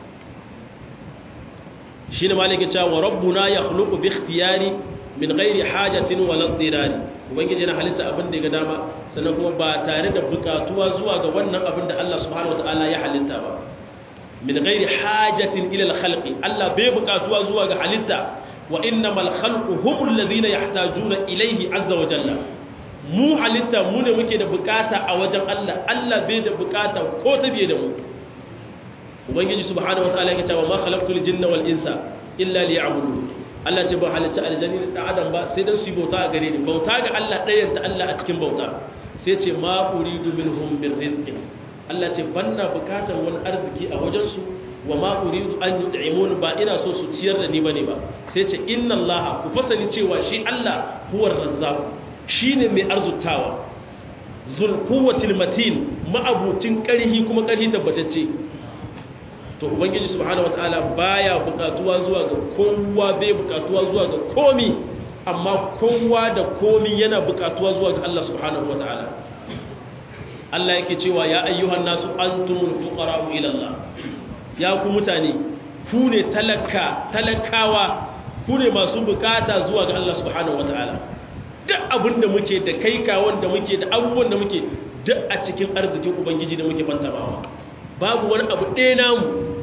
shi ne malaka cewa wa rabbuna yakhluqu bi ikhtiyari min ghairi hajatin wala tirari ubangiji yana halitta abin da ya ga dama sannan kuma ba tare da bukatuwa zuwa ga wannan abin da Allah subhanahu wataala ya halitta ba min ghairi hajatin ila al-khalqi Allah bai bukatuwa zuwa ga halitta wa innamal khalqu humul ladhina yahtajuna ilayhi azza wa jalla mu halitta mu ne muke da bukata a wajen Allah Allah bai da bukata ko ta biye da mu ubangiji subhanahu wataala ya ce wa ma khalaqtul jinna wal insa illa liya'budun Allah ce ba halicci aljanni da adam ba sai dan su bauta a gare ni bauta ga Allah ɗayan ta Allah a cikin bauta sai ce ma uridu minhum bir rizqi Allah ce banna bukatar wani arziki a wajen su wa ma uridu an yud'imun ba ina so su ciyar da ni bane ba sai ce inna Allah ku fasali cewa shi Allah huwar razzaq shine mai arzutawa zul quwwatil matin ma'abutin karhi kuma karhi tabbatacce to ubangiji subhanahu wataala baya bukatuwa zuwa ga kowa bai bukatuwa zuwa ga komi amma kowa da komi yana bukatuwa zuwa ga Allah subhanahu wataala Allah yake cewa ya ayyuhan nasu antumul fuqara'u ila Allah ya ku mutane ku ne talaka talakawa ku ne masu bukata zuwa ga Allah subhanahu wataala duk abinda muke da kai kawon da muke da abubuwan da muke duk a cikin arzikin ubangiji da muke fantamawa babu wani abu ɗaya namu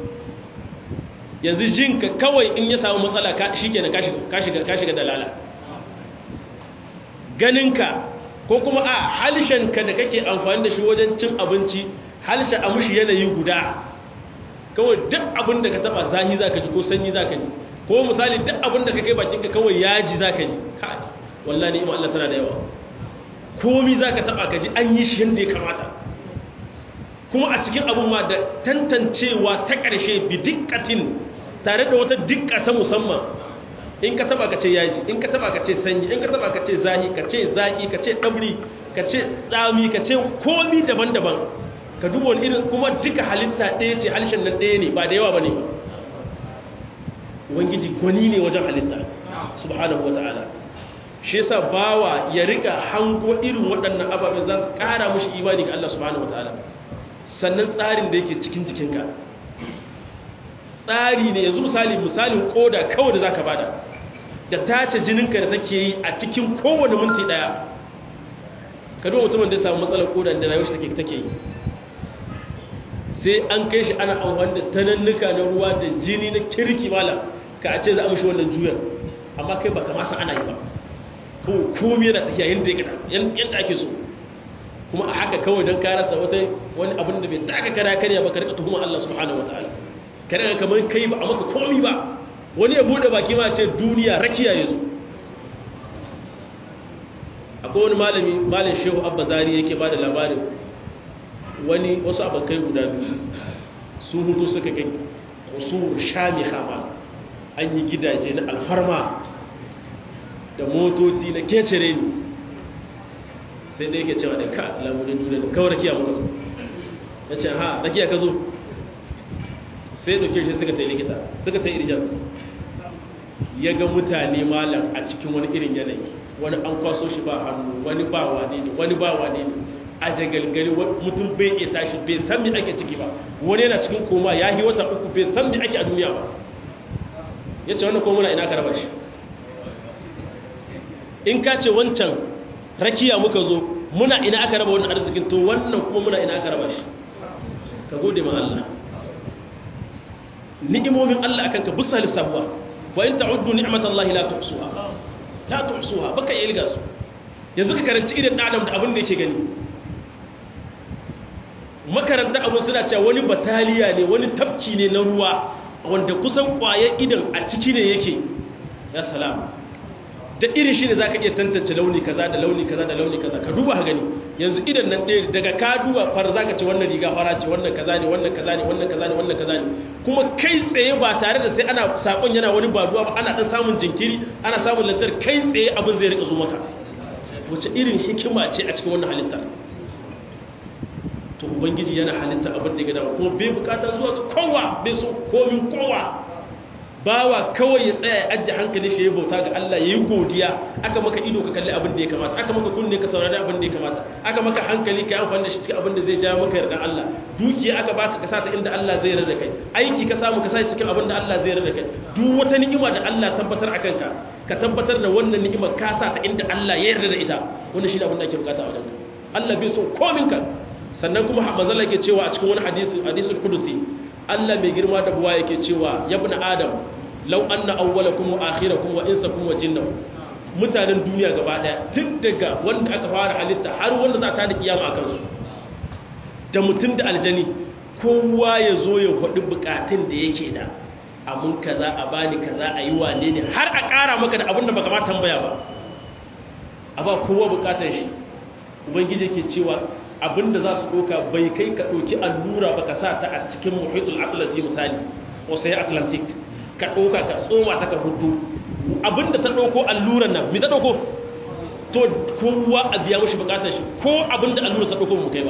yanzu jinka kawai in ya samu matsala shi kenan ka shiga dalala ganinka ko kuma a halshenka da kake amfani da shi wajen cin abinci halshen a mushi yanayi guda kawai duk abin da ka taba zahi za ka ji ko sanyi za ka ji ko misali duk abin da ka kai bakinka kawai yaji za ka ji wallah ne ima Allah tana da yawa komi za ka taba ka ji an yi shi yadda ya kamata kuma a cikin abin ma da tantancewa ta ƙarshe bi dikkatin tare da wata dikka ta musamman in ka taba ka ce yaji in ka taba ka ce sanyi in ka taba ka ce zahi ka ce zaki ka ce ɗabri ka ce tsami ka ce komi daban-daban ka duba wani irin kuma duka halitta ɗaya ce halishin nan ɗaya ne ba da yawa ba ne ba ubangiji gwani ne wajen halitta subhanahu wa ta'ala shi yasa bawa ya rika hango irin waɗannan ababen za su ƙara mushi imani ga Allah subhanahu wa ta'ala sannan tsarin da yake cikin jikinka tsari ne yanzu misali misalin koda kawai da zaka bada da tace jininka da take yi a cikin kowane minti daya ka duba mutumin da ya samu matsalar koda da rayuwar shi take take yi sai an kai shi ana amfani da tanannuka na ruwa da jini na kirki mala ka a ce za a mishi wannan juyar amma kai baka ma san ana yi ba ko komai yana tafiya yanda yanda ake so kuma a haka kawai don ka rasa wata wani abin da bai taka kara karya ba ka rika tuhuma Allah subhanahu wataala ka rika kamar kai ba a maka komai ba wani ya bude baki ma ce duniya rakiya ya zo akwai wani malami malin shehu abba zari yake ba da labarin wani wasu abokai guda biyu sun hutu suka kai wasu shami hama an yi gidaje na alfarma da motoci na kecere ne sai da yake cewa da ka lamurin duniya da kawai rakiya muka zo ya ce ha rakiya ka zo sai dauke shi suka ta yi likita suka ta yi irjans ya ga mutane malam a cikin wani irin yanayi wani an kwaso shi ba hannu wani ba wane ne wani ba wane ne a jagalgari mutum bai iya tashi bai san me ake ciki ba wani yana cikin koma ya yi wata uku bai san me ake a duniya ba ya ce wannan kuma muna ina ka raba shi in ka ce wancan rakiya muka zo muna ina aka raba wannan arzikin to wannan kuma muna ina aka raba shi ka gode ma Allah ni'imomin Allah akan ka busa lissabuwa wa in ta'uddu ni'matallahi la tuhsuha la tuhsuha baka iya ilga su yanzu ka karanci idan adam da abin da yake gani makaranta abin suna cewa wani bataliya ne wani tafki ne na ruwa wanda kusan kwaye idan a ciki ne yake ya salam da irin shi ne za ka iya tantance launi kaza da launi kaza da launi kaza ka duba gani yanzu idan nan ɗaya daga ka duba far za ka ce wannan riga fara ce wannan kaza ne wannan kaza ne wannan kaza ne wannan kaza ne kuma kai tsaye ba tare da sai ana sakon yana wani baduwa ba ana ɗan samun jinkiri ana samun lantar kai tsaye abin zai rika zo maka wace irin hikima ce a cikin wannan halittar to ubangiji yana halitta abin da ya gada kuma bai bukata zuwa ga kowa bai so komin kowa bawa kawai ya tsaya ya ajiye hankali shi ya bauta ga Allah ya yi godiya aka maka ido ka kalli abin da ya kamata aka maka kunne ka saurari abin da ya kamata aka maka hankali ka yi amfani da shi cikin abin da zai ja maka yarda Allah dukiya aka baka ka sata inda Allah zai yarda kai aiki ka samu ka sa cikin abin da Allah zai yarda kai duk wata ni'ima da Allah tabbatar akan ka ka tabbatar da wannan ni'imar ka sa ta inda Allah ya yarda da ita wannan shi ne abin da ake bukata a wajenka Allah bai so komin ka sannan kuma manzala yake cewa a cikin wani hadisi hadisul qudusi Allah mai girma da buwa yake cewa ya ibn adam law anna awwalakum wa akhirakum wa insakum wa jinnakum mutanen duniya gaba daya duk daga wanda aka fara halitta har wanda za ta da kiyama akan su da mutum da aljani kowa ya zo ya faɗi bukatun da yake da amun kaza a bani kaza a yi wane ne har a ƙara maka da abin da baka ma tambaya ba a ba kowa bukatar shi ubangiji ke cewa abinda za su ɗoka bai kai ka ɗoki allura ba ka sa ta a cikin muhitul atlasi misali wasu ya atlantic ka ɗoka ka tsoma ta ka hudu abinda ta ɗauko alluran nan mi ta ɗauko to kowa a biya mashi bukatar shi ko abinda allura ta ɗauko mu kai ba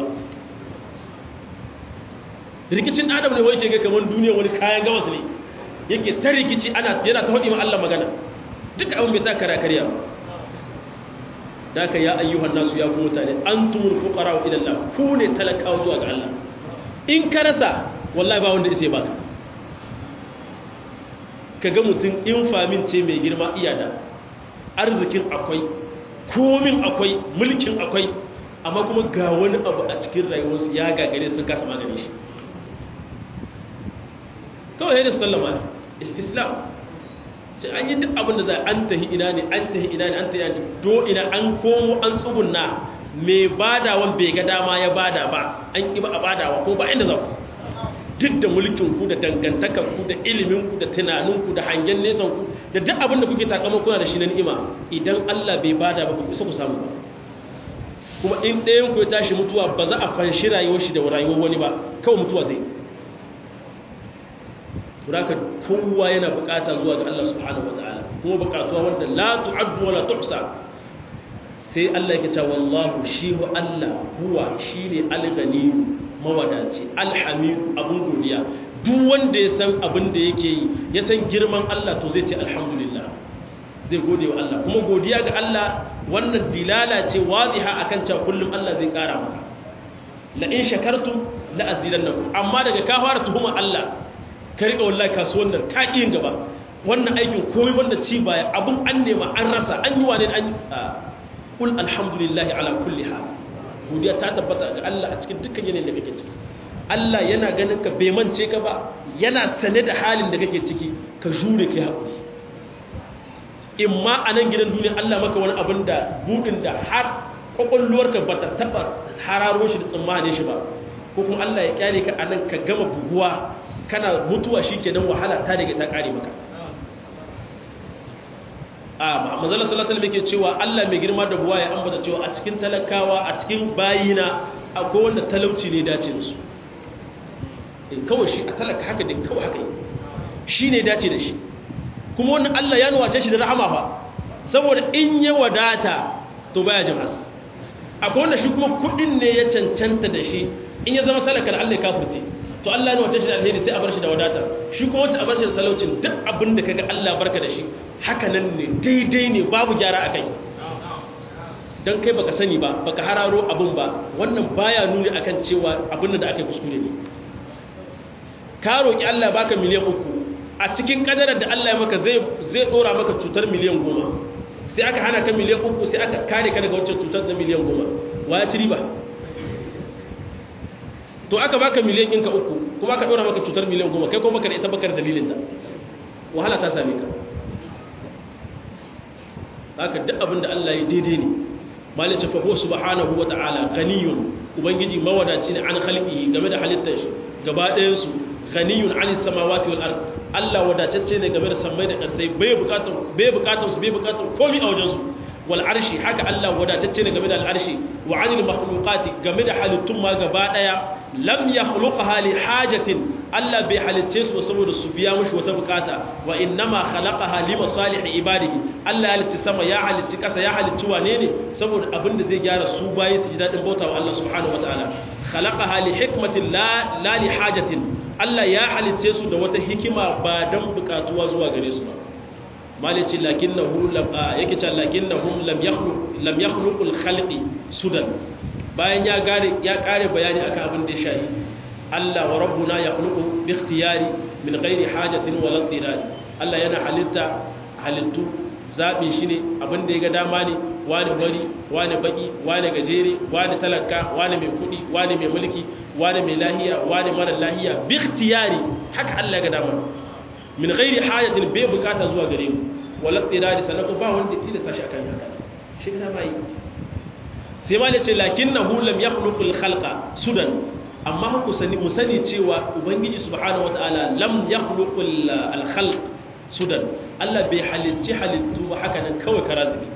rikicin adam ne wai ke ga kamar duniya wani kayan gawas ne yake ta rikici ana yana ta haɗi ma Allah magana duk abin bai ta kara karya ba daga ya ayyuhan nasu ya ku mutane antumul fuqara ila Allah ku ne talakawa zuwa ga Allah in ka rasa wallahi ba wanda isai baka kaga mutum in famin ce mai girma iyada arzikin akwai komin akwai mulkin akwai amma kuma ga wani abu a cikin rayuwarsu ya gagare sun kasa magani shi kawai da sallama istislam sai an yi duk abin da za an tahi ina ne an tahi ina ne an tahi ina do ina an komo an tsugunna mai badawan bai ga dama ya bada ba an ƙi ba a badawa ko ba inda za ku duk da mulkin ku da dangantakar ku da ilimin ku da tunanin ku da hangen nesan ku da duk abin da kuke takamar kuna da shi na ni'ima idan Allah bai bada ba ku isa ku samu ba kuma in ɗayan ku ya tashi mutuwa ba za a fanshi rayuwar shi da rayuwar wani ba kawai mutuwa zai Suraka kowa yana bukata zuwa ga Allah subhanahu wataala kuma bukatuwa wanda la tu'addu wala tuhsa sai Allah yake cewa wallahu shi hu Allah huwa shine al-ghani mawadaci al-hamid abun godiya duk wanda ya san abin da yake yi ya san girman Allah to zai ce alhamdulillah zai gode wa Allah kuma godiya ga Allah wannan dilala ce wadiha akan cewa kullum Allah zai kara maka la in shakartum la azidannakum amma daga ka fara tuhuma Allah ka riƙa wallahi kasuwan nan ta yin gaba wannan aikin komai wanda ci baya abin an nema an rasa an yi wane an yi kul alhamdulillahi ala kulli hal godiya ta tabbata ga Allah a cikin dukkan yanayin da kake ciki Allah yana ganin ka bai mance ka ba yana sane da halin da kake ciki ka jure kai haƙuri in ma a nan gidan duniya Allah maka wani abin da budin da har kwakwalwarka ba ta taɓa hararo shi da tsammanin shi ba ko kuma Allah ya kyale ka a nan ka gama buguwa kana mutuwa shi kenan wahala ta daga ta kare maka a manzala sallallahu alaihi ke cewa Allah mai girma da buwa ya ambata cewa a cikin talakawa a cikin bayina akwai wanda talauci ne dace da su in kawai shi a talaka haka din kawai haka yi shi ne dace da shi kuma wannan Allah ya nuwace shi da rahama fa saboda in ya wadata to baya jama'a akwai wanda shi kuma kudin ne ya cancanta da shi in ya zama talaka da Allah ya kafirce to Allah ne wata shi da alheri sai a bar shi da wadata shi kuma wacce a bar shi da talaucin duk abin da kaga Allah barka da shi haka nan ne daidai ne babu gyara a kai dan kai baka sani ba baka hararo abun ba wannan baya nuni akan cewa abin da aka kuskure ne ka roki Allah baka miliyan uku a cikin kadarar da Allah ya maka zai zai dora maka cutar miliyan goma sai aka hana ka miliyan uku sai aka kare ka daga wancan cutar na miliyan goma wa ya ci riba to aka baka miliyan ɗinka uku kuma aka ɗora maka cutar miliyan goma kai kuma baka da ita bakar dalilin ta wahala ta same ka haka duk abin da Allah ya daidai ne malice fa huwa subhanahu wa ta'ala ghaniyun ubangiji mawadaci ne an khalqihi game da halittar shi gaba ɗayan su ghaniyun an samawati wal ard Allah wadatacce ne game da sammai da ƙasai bai bukatar bai bukatar su bai bukatar komai a wajen su wal arshi haka Allah wadatacce ne game da al arshi wa anil makhluqati game da halittun ma gaba daya lam yakhluqha li hajatin Allah bai halicce su saboda su biya mushi wata bukata wa innama khalaqaha li masalih ibadihi Allah ya halicci sama ya halicci kasa ya halicci wane ne saboda abin da zai gyara su bayi su ji dadin bautawa Allah subhanahu wataala khalaqaha li hikmatin la la li hajatin Allah ya halicce su da wata hikima ba dan bukatuwa zuwa gare su ba malici lakinnahu lam yake cewa lakinnahum lam yakhluq lam yakhluqul khalqi sudan bayan ya gare ya kare bayani akan abin da ya shayi Allah wa rabbuna yakhluqu bi ikhtiyari min ghairi hajatin wala dirari Allah yana halitta halittu zabi shi ne abin da ya ga dama ne wani bari wani baki wani gajere wani talaka wani mai kudi wani mai mulki wani mai lahiya wani mara lahiya bi ikhtiyari haka Allah ya ga dama min ghairi hajatin bai bukata zuwa gare mu wala dirari sanatu ba wanda tilasta shi akan haka shi ga bai sai ma ce lakinnahu lam yakhluqul khalqa sudan amma ku sani mu sani cewa ubangiji subhanahu wataala lam yakhluqul al-khalq sudan Allah bai halicci halittu ba haka nan kawai karazibi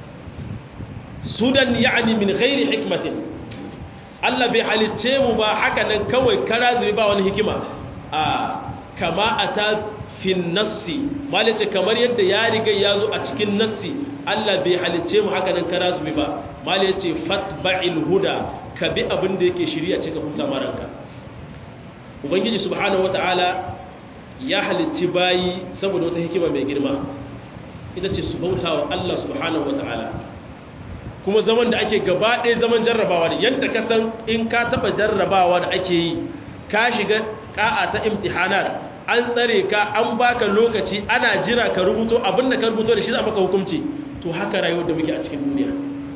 sudan yani min ghairi hikmatin Allah bai halicce mu ba haka nan kawai karazibi ba wani hikima a kama ata fin nassi malice kamar yadda ya riga ya zo a cikin nassi Allah bai halicce mu haka nan karazibi ba malice fatba'il huda ka bi abin da yake shirya cika huta maranka ubangiji subhanahu wata'ala ya halicci bayi saboda wata hikima mai girma ita ce su bauta wa Allah subhanahu wata'ala kuma zaman da ake gaba ɗaya zaman jarrabawa ne yadda ka san in ka taɓa jarrabawa da ake yi ka shiga ƙa'a ta imtihanar an tsare ka an baka lokaci ana jira ka rubuto abin da ka rubuto da shi za maka hukunci to haka rayuwar da muke a cikin duniya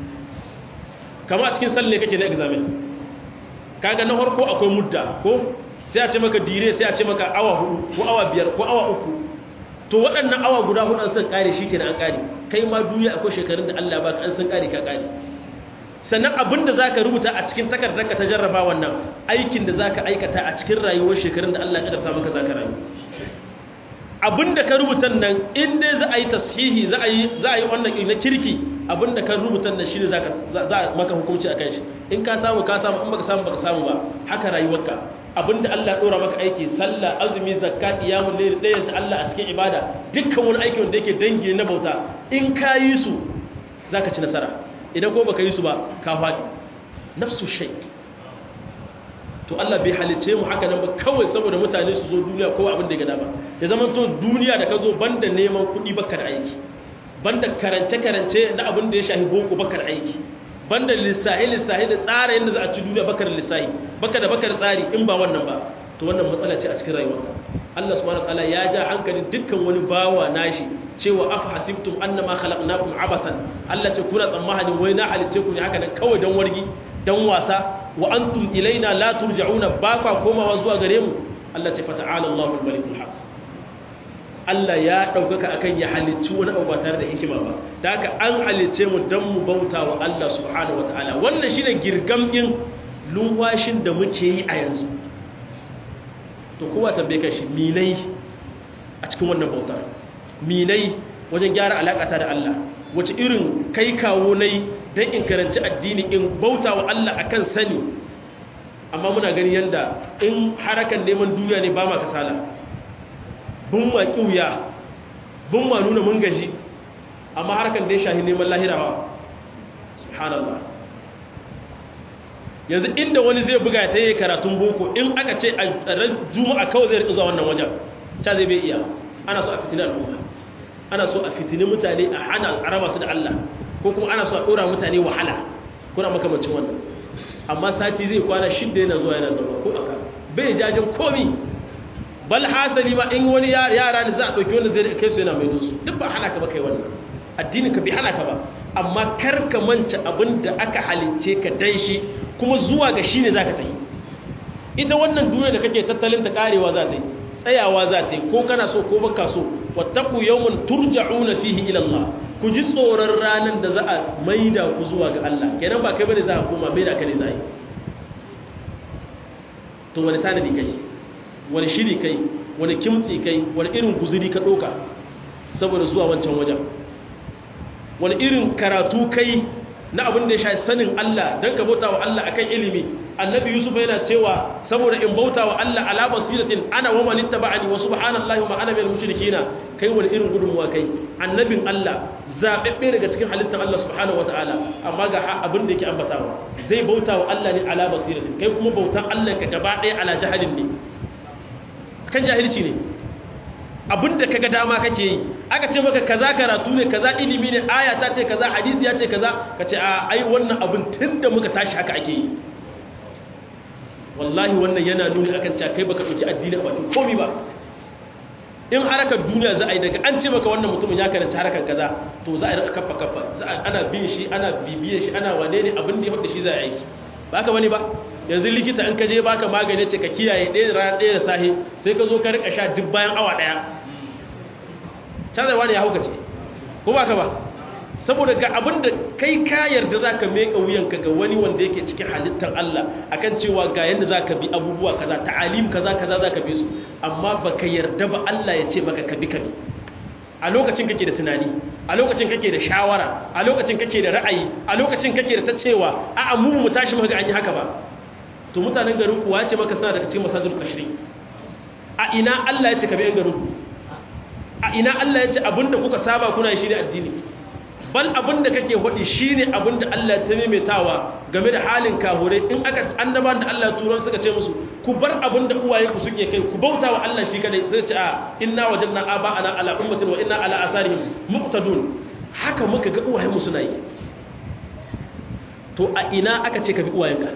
kama a cikin salle kake na examen kaga na harko akwai mudda ko sai a ce maka dire sai a ce maka awa hudu ko awa biyar ko awa uku to waɗannan awa guda hudu an san kare shi kenan an kare kai ma duniya akwai shekarun da Allah baka an san kare ka kare sannan abin da zaka rubuta a cikin takardar ka ta jarraba wannan aikin da zaka aikata a cikin rayuwar shekarun da Allah ya kadarta maka zaka rayu abin da ka rubuta nan in dai za a yi tashihi za a yi za a yi wannan na kirki abin da ka rubuta nan shine zaka za a maka hukunci akan shi in ka samu ka samu in baka samu baka samu ba haka rayuwarka abinda Allah dora maka aiki sallah azumi zakka qiyamul layl dayan ta Allah a cikin ibada dukkan wani aiki wanda yake dangi na bauta in ka yi su zaka ci nasara idan ko baka yi su ba ka fadi nafsu shay to Allah bai halice mu haka nan ba kawai saboda mutane su zo duniya ko abin da ya gada ba ya zama to duniya da ka zo banda neman kuɗi baka da aiki banda karance karance na abin da ya shahi boko baka da aiki banda lissahi lissahi da tsara yadda za a ci duniya baka da lissahi baka da baka da tsari in ba wannan ba to wannan matsala ce a cikin rayuwarka Allah subhanahu wataala ya ja hankalin dukkan wani bawa nashi cewa afa hasibtum annama khalaqnakum abathan Allah ce kuna tsammanin wai na halice ku ne haka nan kawai dan wargi dan wasa wa antum ilaina la turja'una ba kwa komawa zuwa gare mu Allah ce fata'ala Allahul malikul haq Allah ya ɗaukaka akan ya halicci wani abu ba tare da hikima ba da haka an halicce mu don mu bauta wa Allah subhanahu wa ta'ala wannan shi ne girgamɗin lumwashin da muke yi a yanzu to kowa tambaye kan shi minai a cikin wannan bautar minai wajen gyara alaƙata da Allah wace irin kai kawo nai don in karanci addini in bauta wa Allah akan sani amma muna gani yadda in harakan neman duniya ne ba ma kasala bun ma kiwuya bun ma nuna mun gaji amma harkar da ya shahi neman lahirawa subhanallah yanzu inda wani zai buga ta yi karatun boko in aka ce a ran juma'a kawai zai zuwa wannan wajen ta zai bai iya ana so a fitini al'umma ana so a fitini mutane a hana a raba su da Allah ko kuma ana so a ɗora mutane wahala kuna makamancin wannan amma sati zai kwana shidda yana zuwa yana zama ko aka bai jajin komi bal hasali ma in wani yara da za a ɗauki wanda zai kai su yana mai su duk ba hana ka ba kai wannan addinin ka bai hana ka ba amma kar ka manta abin da aka halicce ka dan shi kuma zuwa ga shi ne za ka tsaye ita wannan duniya da kake tattalin ta karewa za ta yi tsayawa za ta yi ko kana so ko baka so wattaku yawmun turja'una fihi ila Allah ku ji tsoron ranar da za a maida ku zuwa ga Allah kenan ba kai bane za a koma maida ka ne za a yi to wani tanadi kai wani shiri kai wani kimtsi kai wani irin guzuri ka ɗoka saboda zuwa wancan wajen wani irin karatu kai na abin da ya sha sanin Allah don ka bauta wa Allah akan ilimi annabi yusuf yana cewa saboda in bauta wa Allah ala basiratin ana wa man ittaba'ani wa subhanallahi wa ana minal mushrikina kai wani irin gudunmuwa kai annabin Allah zabebbe daga cikin halittar Allah subhanahu wataala amma ga abin da yake ambatawa zai bauta wa Allah ne ala basiratin kai kuma bautan Allah ka gaba ɗaya ala jahalin ne kan jahilci ne abinda kaga dama kake yi aka ce maka kaza karatu ne kaza ilimi ne aya ta ce kaza hadisi ya ce kaza ka ce a ai wannan abin tunda muka tashi haka ake yi wallahi wannan yana nuni akan cewa kai baka dauki addini a bakin komai ba in harakar duniya za a yi daga an ce maka wannan mutumin ya karanta harakar kaza to za a yi kafa kafa ana bin shi ana bibiye shi ana wane ne abin da ya faɗi shi za a yi ba ka bane ba yanzu likita in ka je baka magani ce ka kiyaye ɗaya da rana ɗaya da sahi sai ka zo ka rika sha duk bayan awa ɗaya canzawa ne ya hauka ce ko ba ka ba saboda ga abin da kai ka yarda za ka meka wuyanka ga wani wanda yake cikin halittar Allah akan cewa ga yadda za ka bi abubuwa kaza ta'alim kaza kaza za ka bi su amma ba ka yarda ba Allah ya ce maka ka bi ka bi a lokacin kake da tunani a lokacin kake da shawara a lokacin kake da ra'ayi a lokacin kake da ta cewa a'a mu mu tashi muka ga an yi haka ba to mutanen garin ku wace maka suna daga cikin masajid tashri a ina Allah ya ce ka bi yan garin ku a ina Allah ya ce abinda kuka saba kuna shi ne addini bal abinda kake hodi shine abinda Allah ya taimaitawa game da halin kahure in aka annaban da Allah ya turo suka ce musu ku bar abinda uwaye ku suke kai ku bauta wa Allah shi kadai sai ce a inna wajadna aba'ana ala ummatin wa inna ala asarihim muqtadun haka muka ga uwaye mu suna yi to a ina aka ce ka bi uwayenka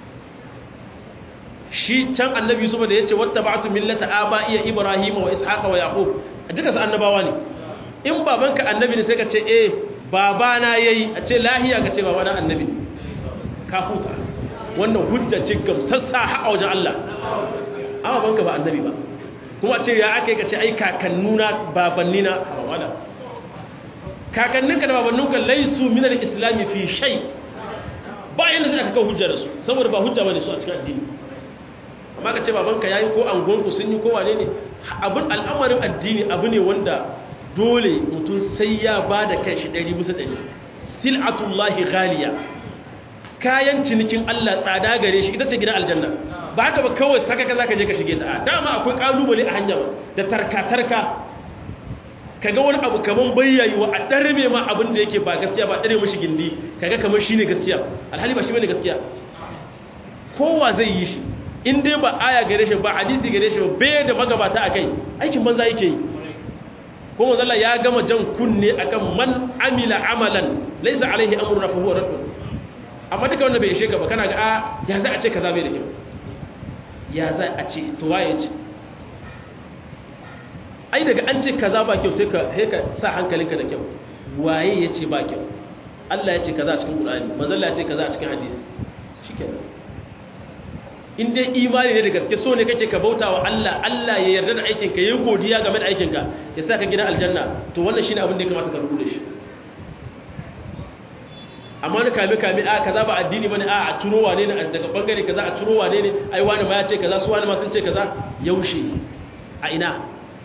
shi can annabi Yusuf da yace wattaba'tu millata aba'iya ibrahima wa ishaqa wa yaqub duka su annabawa ne in babanka annabi ne sai ka ce eh babana yayi a ce lahiya ka ce babana annabi ka huta wannan hujja ce gamsassa haƙa wajen Allah amma banka ba annabi ba kuma ce ya aka yi ka ce ai kakannuna babannina wala kakanninka da babanninka laisu minar islami fi shai ba yadda zai aka kawo hujja da su saboda ba hujja bane su a cikin addini amma ka ce babanka yayi ko angonku sun yi ko wane ne abin al'amarin addini abu ne wanda dole mutum sai ya ba da kai shi ɗari bisa ɗari sil'atullahi ghaliya kayan cinikin Allah tsada gare shi ita ce gidan aljanna ba haka ba kawai saka ka zaka je ka shige ta dama akwai kalubale a hanya da tarka-tarka kaga wani abu kaman bayyayiwa a ɗarbe ma abin da yake ba gaskiya ba ɗare mashi gindi kaga kamar shine gaskiya alhali ba shi bane gaskiya kowa zai yi shi in dai ba aya gare shi ba hadisi gare shi ba bai da magabata akai aikin banza yake yi ko manzo ya gama jan kunne akan man amila amalan laysa alaihi amruna fa huwa radd amma duka wanda bai ishe ka ba kana ga a ya za a ce kaza bai da kyau ya za a ce to waye ce ai daga an ce kaza ba kyau sai ka sai ka sa hankalinka da kyau waye ya ce ba kyau Allah ya ce kaza a cikin Qur'ani manzo Allah ya ce kaza a cikin hadisi shikenan in dai imani ne da gaske so ne kake ka bauta wa Allah Allah ya yarda da aikin ka yayi godiya game da aikin ka ya saka gidan aljanna to wannan shine abin da ya kamata ka rubuta shi amma ni kame kame a kaza ba addini bane a a turo wane ne daga bangare kaza a turo wane ne ai wani ma ya ce kaza su wani ma sun ce kaza yaushe a ina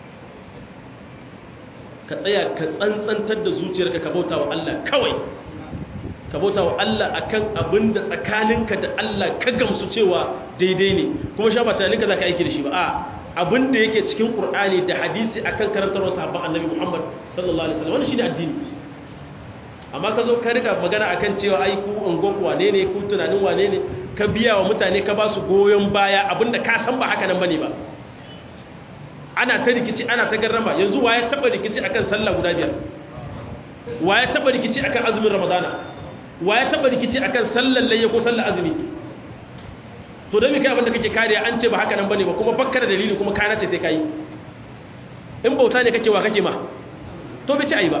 ka tsaya ka tsantsantar da zuciyarka ka bauta wa Allah kawai ka bauta wa Allah akan abin da tsakaninka da Allah ka gamsu cewa daidai ne kuma sha ba tunaninka za ka aiki da shi ba a abin da yake cikin Qur'ani da hadisi akan karantarwar sahabban Annabi Muhammad sallallahu alaihi wasallam wannan shine addini amma ka zo ka riga magana akan cewa ai ku ungon wane ne ku tunanin wane ne ka biya wa mutane ka ba su goyon baya abinda ka san ba haka nan bane ba ana ta rikici ana ta garrama yanzu waye taba rikici akan sallah guda biyar wa ya taba rikici akan azumin ramadana wa ya taba rikici akan sallar layya ko sallar azumi to don me kai abinda kake kariya an ce ba haka nan bane ba kuma bakka da dalili kuma kana ce sai kai in bauta ne kake wa kake ma to bai ci ayi ba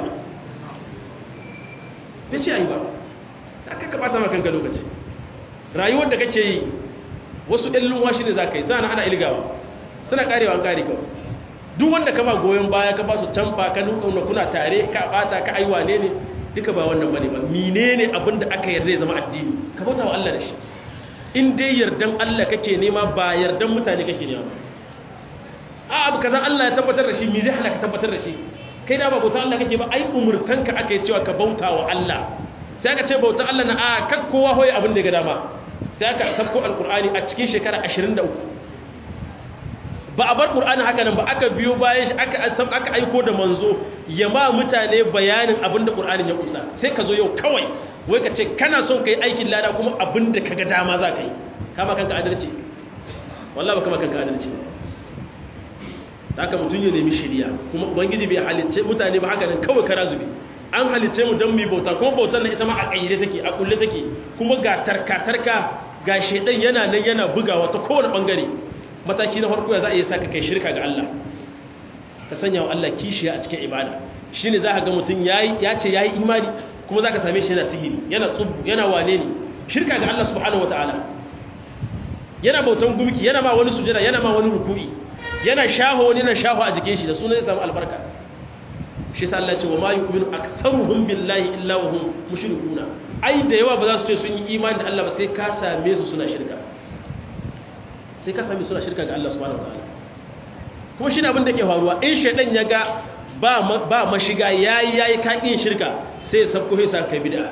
bai ci ayi ba aka ka bata maka kanka lokaci rayuwar da kake yi wasu ɗan lunwashi ne za ka yi zana ana ilgawa suna karewa an kare kawai duk wanda kama goyon baya ka ba su canfa ka nuna kuna tare ka bata ka aiwa ne ne duka ba wannan bane ba menene abin da aka yarda ya zama addini ka bauta wa Allah da shi in dai yardan Allah kake nema ba yardan mutane kake nema a abu kaza Allah ya tabbatar da shi me zai hana ka tabbatar da shi kai da ba bauta Allah kake ba ai umurtanka aka yi cewa ka bauta wa Allah sai aka ce bauta Allah na a kan kowa hoye abin da ya ga dama sai aka sabko alqur'ani a cikin shekara 23 ba a bar qur'ani haka nan ba aka biyo bayan shi aka aka aiko da manzo ya ma mutane bayanin abin da qur'anin ya kusa sai ka zo yau kawai wai ka ce kana son kai aikin lada kuma abin da kaga dama za ka yi kama kanka adalci wallahi ba kama kanka adalci haka mutum ya nemi shiriya kuma ubangiji bai halicce mutane ba haka nan kawai kara zubi an halicce mu don mu bauta kuma bautar nan ita ma a kayyade take a kulle take kuma ga tarka tarka ga shedan yana nan yana bugawa ta kowane bangare mataki na farko ya za a yi saka kai shirka ga Allah ka sanya wa Allah kishiya a cikin ibada shine za ka ga mutum yayi ya ce yayi imani kuma za ka same shi yana sihiri yana tsubu yana wane ne shirka ga Allah subhanahu wataala yana bautan gumki yana ma wani sujada yana ma wani ruku'i yana shaho wani yana shaho a jikin shi da sunan ya samu albarka shi sa Allah ce wa ma yu'minu aktharuhum billahi illa wa hum mushrikuna ai da yawa ba za su ce sun yi imani da Allah ba sai ka same su suna shirka sai ka same suna shirka ga Allah subhanahu wataala kuma shi ne abin da ke faruwa in shaidan ya ga ba ba mashiga yayi yayi kakin shirka sai ya sabko sai saka bid'a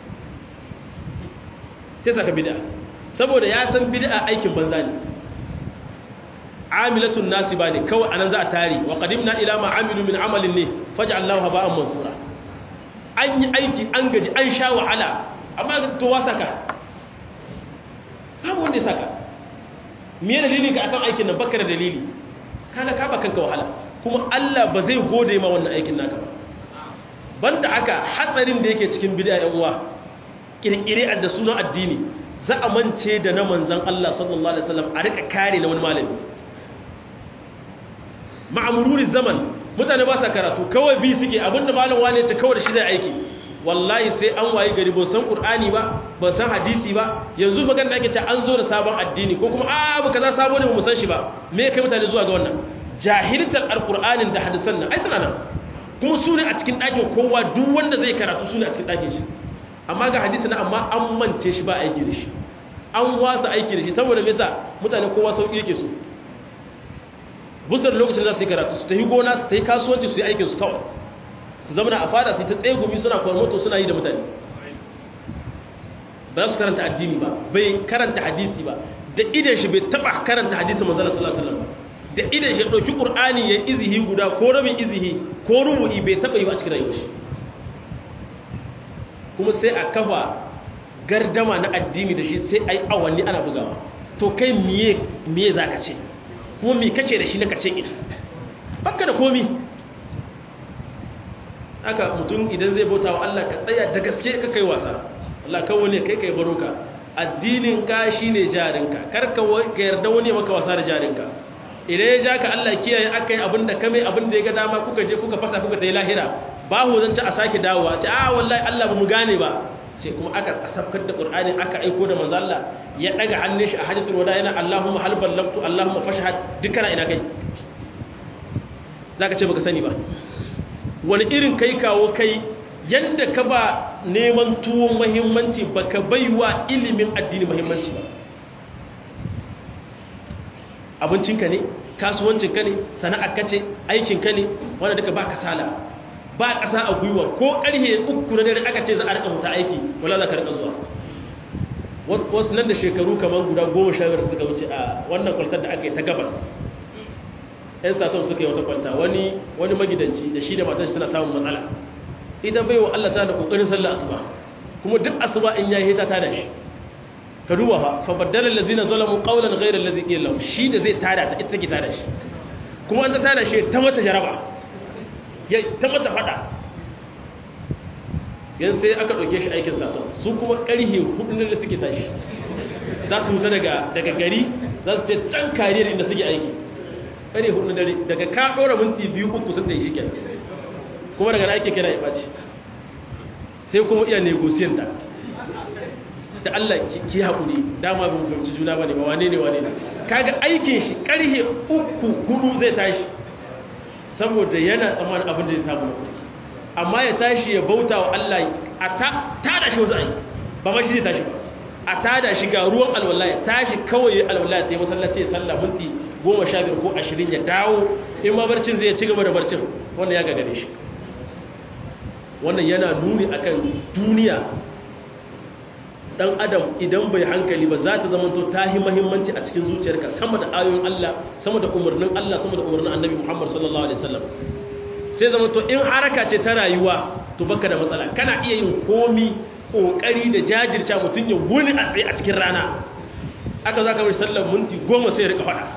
sai saka bid'a saboda ya san bid'a aikin banza ne amilatun nasiba ne kawai anan za a tari wa qadimna ila ma amilu min amalin ne faj'alnahu haba'an mansura an yi aiki an gaji an sha wahala amma to wa saka babu wanda ya saka me dalilin ka akan aikin nan baka da dalili kaga ka ba kanka wahala kuma Allah ba zai gode ma wannan aikin naka ba banda haka hatsarin da yake cikin bid'a ɗan uwa kirkire da sunan addini za a mance da na manzon Allah sallallahu alaihi wasallam a rika kare na wani malami ma'amururi zaman mutane ba sa karatu kawai bi suke abinda malam wane ce kawai da shi zai aiki wallahi sai an waye gari ba san qur'ani ba ba san hadisi ba yanzu magana da ake ce an zo da sabon addini ko kuma a abu kaza sabo ne ba mu san shi ba me kai mutane zuwa ga wannan jahiltar alqur'anin da hadisan nan ai suna nan kuma su ne a cikin ɗakin kowa duk wanda zai karatu su ne a cikin ɗakin shi amma ga hadisi na amma an mance shi ba aiki da shi an wasa aiki da shi saboda me yasa mutane kowa sauki yake so busar lokacin za su yi karatu su ta yi gona su ta yi kasuwanci su yi aikin su kawai su zama a fada su ta tsegumi suna kwarmoto suna yi da mutane ba za su karanta addini ba bai karanta hadisi ba da idan shi bai taba karanta hadisi manzala sallallahu alaihi wasallam da idan shi dauki qur'ani ya izihi guda ko rabin izihi ko rubu'i bai taba yi ba a cikin rayuwar shi kuma sai a kafa gardama na addini da shi sai ai awanni ana bugawa to kai miye miye zaka ce kuma mi kace da shi na kace ina baka da komi haka mutum idan zai bauta wa Allah ka tsaya da gaske ka kai wasa Allah kawo ne kai kai baroka addinin ka shine jarinka kar ka yarda wani maka wasa da jarinka idan ya ja ka Allah kiyaye akai abinda ka mai abinda ya ga dama kuka je kuka fasa kuka tayi lahira ba hu zan ci a sake dawowa ce a wallahi Allah ba mu gane ba ce kuma aka asabkar da Qur'ani aka aiko da manzo Allah ya daga hannun shi a hajjatul wada yana Allahumma hal ballagtu Allahumma fashhad dukkan ina kai zaka ce baka sani ba wani irin kai kawo kai yanda ka ba neman tuwon muhimmanci baka baiwa ilimin addini muhimmanci ba abincinka ne kasuwancinka ne sana'arka ce aikinka ne wanda duka ba kasala ba ƙasa a gwiwa ko ƙarhe uku na dare aka ce za a rika mutu aiki wala za ka rika zuwa wasu nan da shekaru kamar guda goma sha biyar suka wuce a wannan kwaltar da aka yi ta gabas yan satom suka yi wata kwalta wani wani magidanci da shi da matar shi tana samun matsala ita bai wa Allah tana da kokarin sallar asuba kuma duk asuba in yayi ta tada shi ka duba fa fa baddala allazina zalamu qawlan ghayra allazi qila lahum shi da zai tada ta ita take tada shi kuma an ta tada shi ta mata jaraba ya ta mata fada yan sai aka ɗauke shi aikin saton su kuma ƙarhe hudu da suke tashi za su wuta daga gari za su ce can kariyar inda suke aiki ƙarhe hudu dare daga ka ɗora minti biyu uku sun da shi kenan kuma daga aiki kira ya ɓaci sai kuma iya negosiyan ta da Allah ki haƙuri dama bin fahimci juna ba ne ba wane ne wane ne kaga aikin shi ƙarhe uku hudu zai tashi saboda yana tsammanin abin da zai samu na kuɗi amma ya tashi ya bauta wa Allah a tada shi wasu ayi ba ma shi zai tashi ba a tada shi ga ruwan alwala ya tashi kawai alwala ta yi masallaci ya salla minti goma sha biyar ko ashirin ya dawo in ma barcin zai ci gaba da barcin wannan ya gagare shi wannan yana nuni akan duniya dan adam idan bai hankali ba za ta zama to ta yi muhimmanci a cikin zuciyarka sama da ayoyin Allah sama da umarnin Allah sama da umarnin Annabi Muhammad sallallahu alaihi wasallam sai zama to in haraka ce ta rayuwa to baka da matsala kana iya yin komi kokari da jajirce mutun ya wuni a tsaye a cikin rana aka zaka bar sallar minti goma sai ya rika fada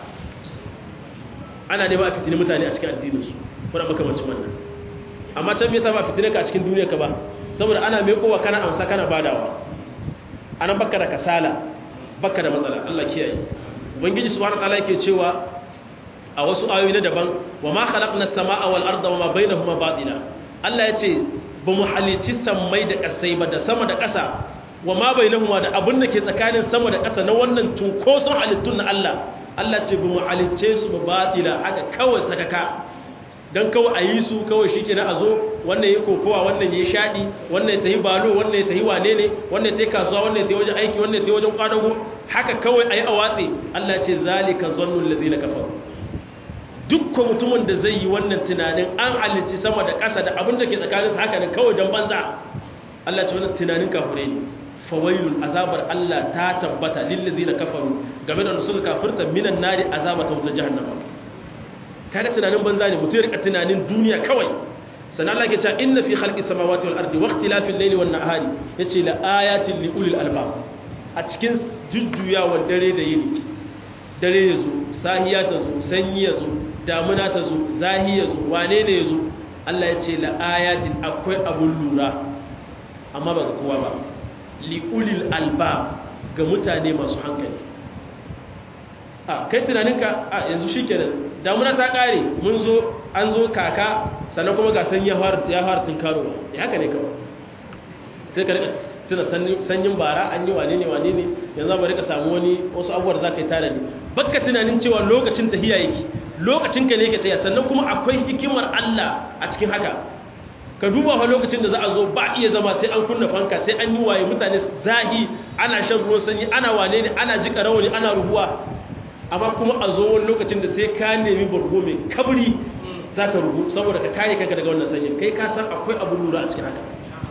ana ne ba a fitini mutane a cikin addinin su kuma makamancin wannan amma can me yasa ba fitine ka a cikin duniyar ka ba saboda ana mai kowa kana amsa kana badawa anan baka da kasala baka da matsala Allah kiyaye ubangiji subhanahu wataala yake cewa a wasu ayoyi na daban wa ma khalaqna as-samaa wal arda wa ma bainahuma batila Allah yace ba mu halici sammai da kasai ba da sama da kasa wa ma bainahuma da abin da ke tsakanin sama da kasa na wannan tunkoson halittun na Allah Allah ce ba mu halice su ba batila haka kawai sakaka don kawai a yi su kawai shi kenan a zo wannan ya kokowa wannan ya shaɗi wannan ya tafi balo wannan ya tafi wane ne wannan ya tafi kasuwa wannan ya tafi wajen aiki wannan ya tafi wajen kwadago haka kawai a yi a watsi Allah ce zalika zannun lazi na kafaru dukkan mutumin da zai yi wannan tunanin an halicci sama da ƙasa da abin da ke tsakanin su haka ne kawai don banza Allah ce wannan tunanin kafure ne fawailun azabar Allah ta tabbata lillazina kafaru game da suka kafirta minan nari azabata wuta jahannama kaga tunanin banza ne mutum ya rika tunanin duniya kawai sannan Allah ke cewa inna fi khalqis samawati wal ardi wa ikhtilafil layli wan nahari yace la ayatin li ulil albab a cikin jujjuyawar dare da yini dare yazo sahiya ta zo sanyi yazo damuna ta zo zahi yazo wane ne yazo Allah yace la ayatin akwai abun lura amma ba ga kowa ba li ulil albab ga mutane masu hankali a kai tunaninka a yanzu shikenan damuna ta kare mun zo an zo kaka sannan kuma ga sanyi ya fara tunkaro ya haka ne kawai sai ka rika tuna sanyin bara an yi wane ne wane ne yanzu ba rika samu wani wasu abubuwar za ka yi tare ne bakka tunanin cewa lokacin tahiya yake lokacin ka ne ke tsaya sannan kuma akwai hikimar Allah a cikin haka ka duba fa lokacin da za a zo ba iya zama sai an kunna fanka sai an yi waye mutane zahi ana shan ruwan sanyi ana wane ne ana jika rawani ana rubuwa amma kuma a zo wani lokacin da sai ka nemi bargo mai kabri za ka rubu saboda ka kare kanka daga wannan sanyin kai ka san akwai abu lura a cikin haka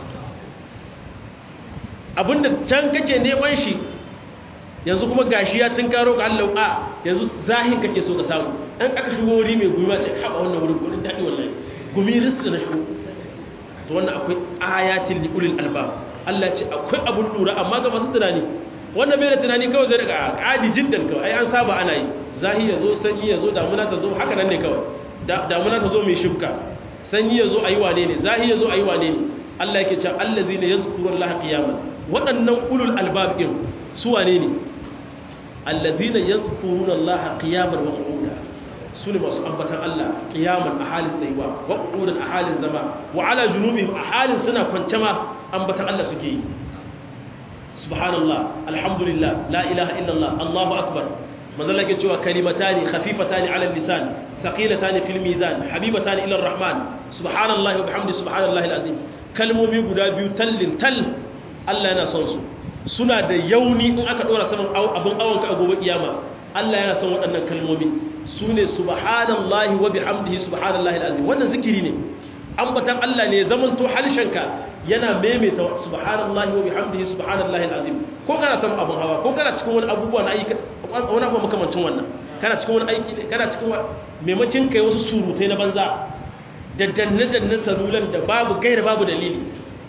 abinda can kake neman shi yanzu kuma gashi ya tunkaro ka Allah a yanzu zahin kake so ka samu an aka shigo wuri mai gumi ce haɓa wannan wurin kudin daɗi wallahi gumi riski na shigo to wannan akwai ayatin li ulil albab Allah ce akwai abun lura amma ga masu tunani wannan bai da tunani kawai zai daga adi jiddan kawai ai an saba ana yi zahi ya zo sanyi ya zo damuna ta zo haka nan ne kawai damuna ta zo mai shibka sanyi ya zo a yi wane ne zahi ya zo a yi wane ne Allah yake cewa allazina yazkurun laha qiyaman waɗannan ulul albab din su wane ne allazina yazkuruna Allah qiyaman wa qu'udan sune masu ambatan Allah qiyaman a halin tsayuwa wa qu'udan a halin zama wa ala junubihim a halin suna kwance ma ambatan Allah suke yi subhanallah alhamdulillah la ilaha illallah Allahu akbar manzala ke cewa kalimatani khafifatani ala lisan thaqilatani fil mizan habibatani ila arrahman subhanallahi wa bihamdi subhanallahi alazim kalmomi guda biyu tallin tal Allah yana son su suna da yauni in aka dora saman abin awonka a gobe kiyama Allah yana son waɗannan kalmomi sune subhanallahi wa bihamdihi subhanallahi alazim wannan zikiri ne ambatan Allah ne zamanto halshenka yana maimaita subhanallahi wa bihamdihi subhanallahi alazim ko kana samun abun hawa ko kana cikin wani abubuwa na ayyuka wani abu makamancin wannan kana cikin wani aiki ne kana cikin maimakin kai wasu surutai na banza da danne-danne salulan da babu gaira babu dalili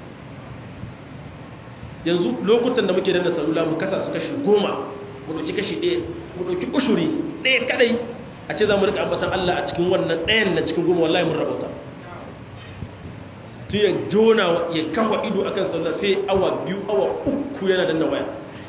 yanzu lokutan da muke danna salula mu kasa su kashi goma mu ɗauki kashi ɗaya mu ɗauki ushuri ɗaya kadai a ce za mu rika ambatan Allah a cikin wannan ɗayan na cikin goma wallahi mun rabauta tun ya jona ya kafa ido akan sallah sai awa biyu awa uku yana danna waya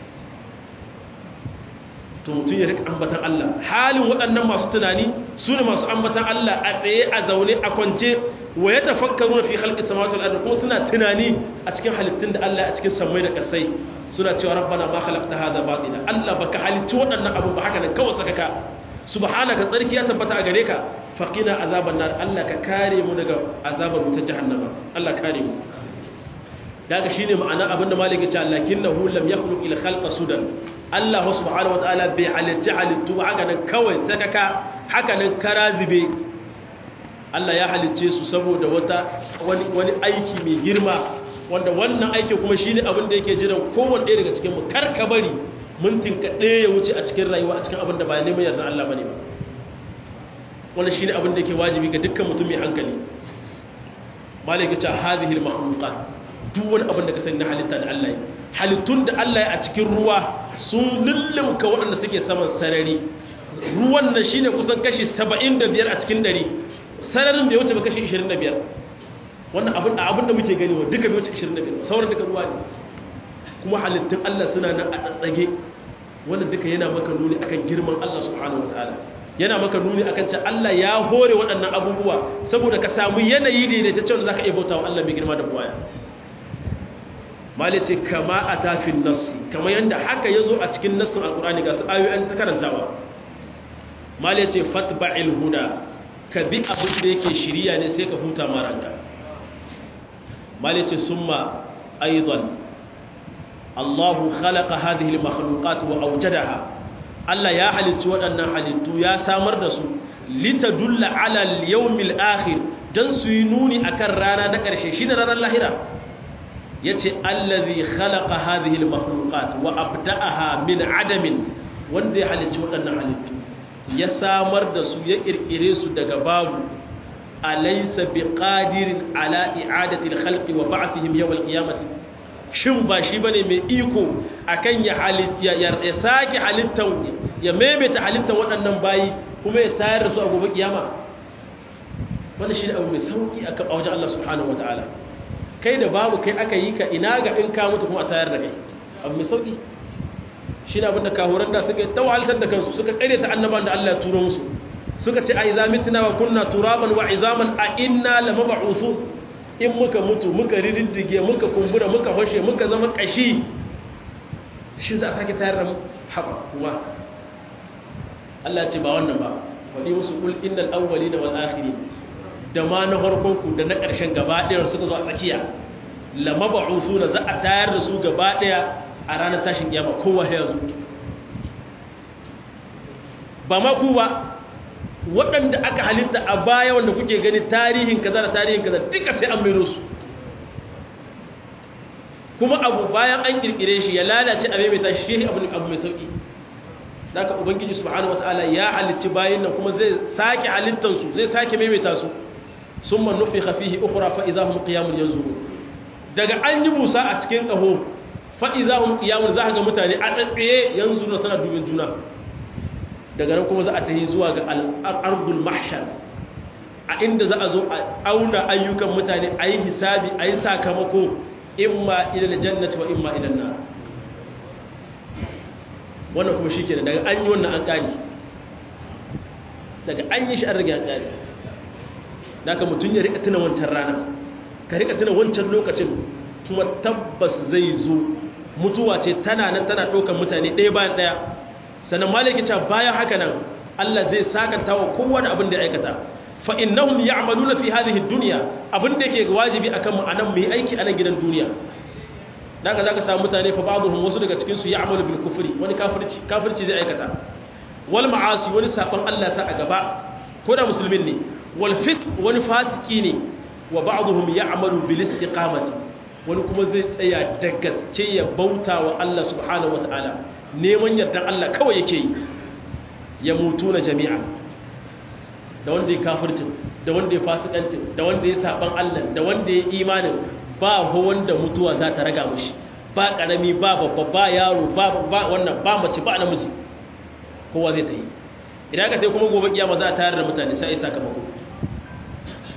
to mutum ya rika ambatan Allah halin waɗannan masu tunani su ne masu ambatan Allah a tsaye a zaune a kwance wa ya tafakkaru fi khalqis samawati wal ardi ko suna tunani a cikin halittun da Allah a cikin samai da kasai suna cewa rabbana ma khalaqta hadha batila Allah baka halitti waɗannan abu ba haka nan kawai saka ka subhanaka tsarki ya tabbata a gare ka faqina azaban nar Allah ka kare mu daga azabar wutar jahannama Allah kare mu daga shine ma'ana abinda maliki ce lakinnahu lam yakhluq ila khalqa sudan Allah subhanahu wataala bai halitta halittu haka nan kawai sakaka haka nan karazibe Allah ya halicce su saboda wata wani wani aiki mai girma wanda wannan aiki kuma shine abin da yake jiran kowanne ɗaya daga cikin mu kar ka bari mintin ka ɗaya ya wuce a cikin rayuwa a cikin abin da ba neman yarda Allah bane ba wannan shine abin da yake wajibi ga dukkan mutum mai hankali malaka ce hadhihi al-makhluqat duk wani abin da ka sani na halitta da Allah halittun da Allah ya a cikin ruwa sun lullumka waɗanda suke saman sarari ruwan nan shine kusan kashi 75 a cikin dare sararin bai wuce ba kashi 25 wannan abin da abin da muke gani wa duka bai wuce 25 sauran duka ruwa ne kuma halittun Allah suna nan a tsatsage wannan duka yana maka nuni akan girman Allah subhanahu wataala yana maka nuni akan cewa Allah ya hore waɗannan abubuwa saboda ka samu yanayi da ta cewa zaka iya bautawa Allah mai girma da buwaya mali ce kama a tafin nassi kama yadda haka ya zo a cikin nassin alkurani ga su ayoyin ta karantawa mali ce fatba'il huda ka bi abin da yake shirya ne sai ka huta maranka mali ce summa aidan allahu khalaqa hadhihi al-makhluqat wa awjadaha Allah ya halittu waɗannan halittu ya samar da su litadulla ala al-yawmil akhir dan su yi nuni akan rana na ƙarshe shine ranar lahira yace allazi khalaqa hadhihi almakhluqat wa abda'aha min adamin wanda ya halicci waɗannan halittu ya samar da su ya kirkire su daga babu alaysa biqadirin ala i'adati alkhalqi wa ba'thihim yawm alqiyamati shin ba shi bane mai iko akan ya halitta ya sake halittan ya maimaita halittan waɗannan bayi kuma ya tayar da su a gobe kiyama wannan shi ne abu mai sauki akan wajen Allah subhanahu wataala kai da babu kai aka yi ka ina ga in ka mutu kuma a tayar da kai abu mai sauki shi ne abinda kahuran da suka ta wahaltar da kansu suka kare ta annaban da Allah ya turo musu suka ce a iza mitina wa kunna turaban wa izaman a inna la mab'usu in muka mutu muka rididdige muka kumbura muka hoshe muka zama kashi shi za a sake tayar da mu haba kuma Allah ce ba wannan ba wadi musu kul innal awwalina wal akhirin da ma na farkonku da na ƙarshen gaba ɗaya suka zo a tsakiya lamaba su na za a tayar da su gaba ɗaya a ranar tashin kiyama kowa ya zo ba ma ku ba waɗanda aka halitta a baya wanda kuke gani tarihin kaza da tarihin kaza duka sai an mero su kuma abu bayan an kirkire shi ya lalace a maimaita shi abu abu mai sauki daga ubangiji subhanahu wataala ya halicci bayin nan kuma zai sake halittansu zai sake maimaita su sun man nufi hafihi ukura fa'iza hun ƙiyamun yanzu daga an yi busa a cikin ƙaho fa'iza hun ƙiyamun za a ga mutane a tsatsaye yanzu na sana dubin juna daga nan kuma za a ta yi zuwa ga al'ardul mahshar a inda za a zo a auna ayyukan mutane a yi hisabi a yi sakamako imma ilal jannati wa imma ilal nar wannan kuma shi ke daga an yi wannan an ƙani daga an yi shi an rage an ƙani da ka mutum ya rika tuna wancan rana ka rika tuna wancan lokacin kuma tabbas zai zo mutuwa ce tana nan tana ɗaukar mutane ɗaya bayan ɗaya sannan malaki ce bayan haka nan Allah zai sakanta wa kowa da abin da ya aikata fa innahum ya'maluna fi hadhihi dunya abin da yake wajibi akan mu anan mu yi aiki a nan gidan duniya daga zaka samu mutane fa ba'dhum wasu daga cikin su ya'malu bil kufri wani kafirci kafirci zai aikata wal ma'asi wani saban Allah sa a gaba ko da musulmin ne walfis wani fasiki ne wa ba'dhum ya'malu bil istiqamati wani kuma zai tsaya da gaske ya bauta wa Allah subhanahu wataala neman yardan Allah kawai yake yi ya mutu na jami'a da wanda ya kafircin da wanda ya fasikancin da wanda ya saban Allah da wanda ya imanin ba ho wanda mutuwa za ta raga mushi ba karami ba babba ba yaro ba wannan ba mace ba namiji kowa zai ta yi idan aka sai kuma gobe kiyama za a tayar da mutane sai sakamako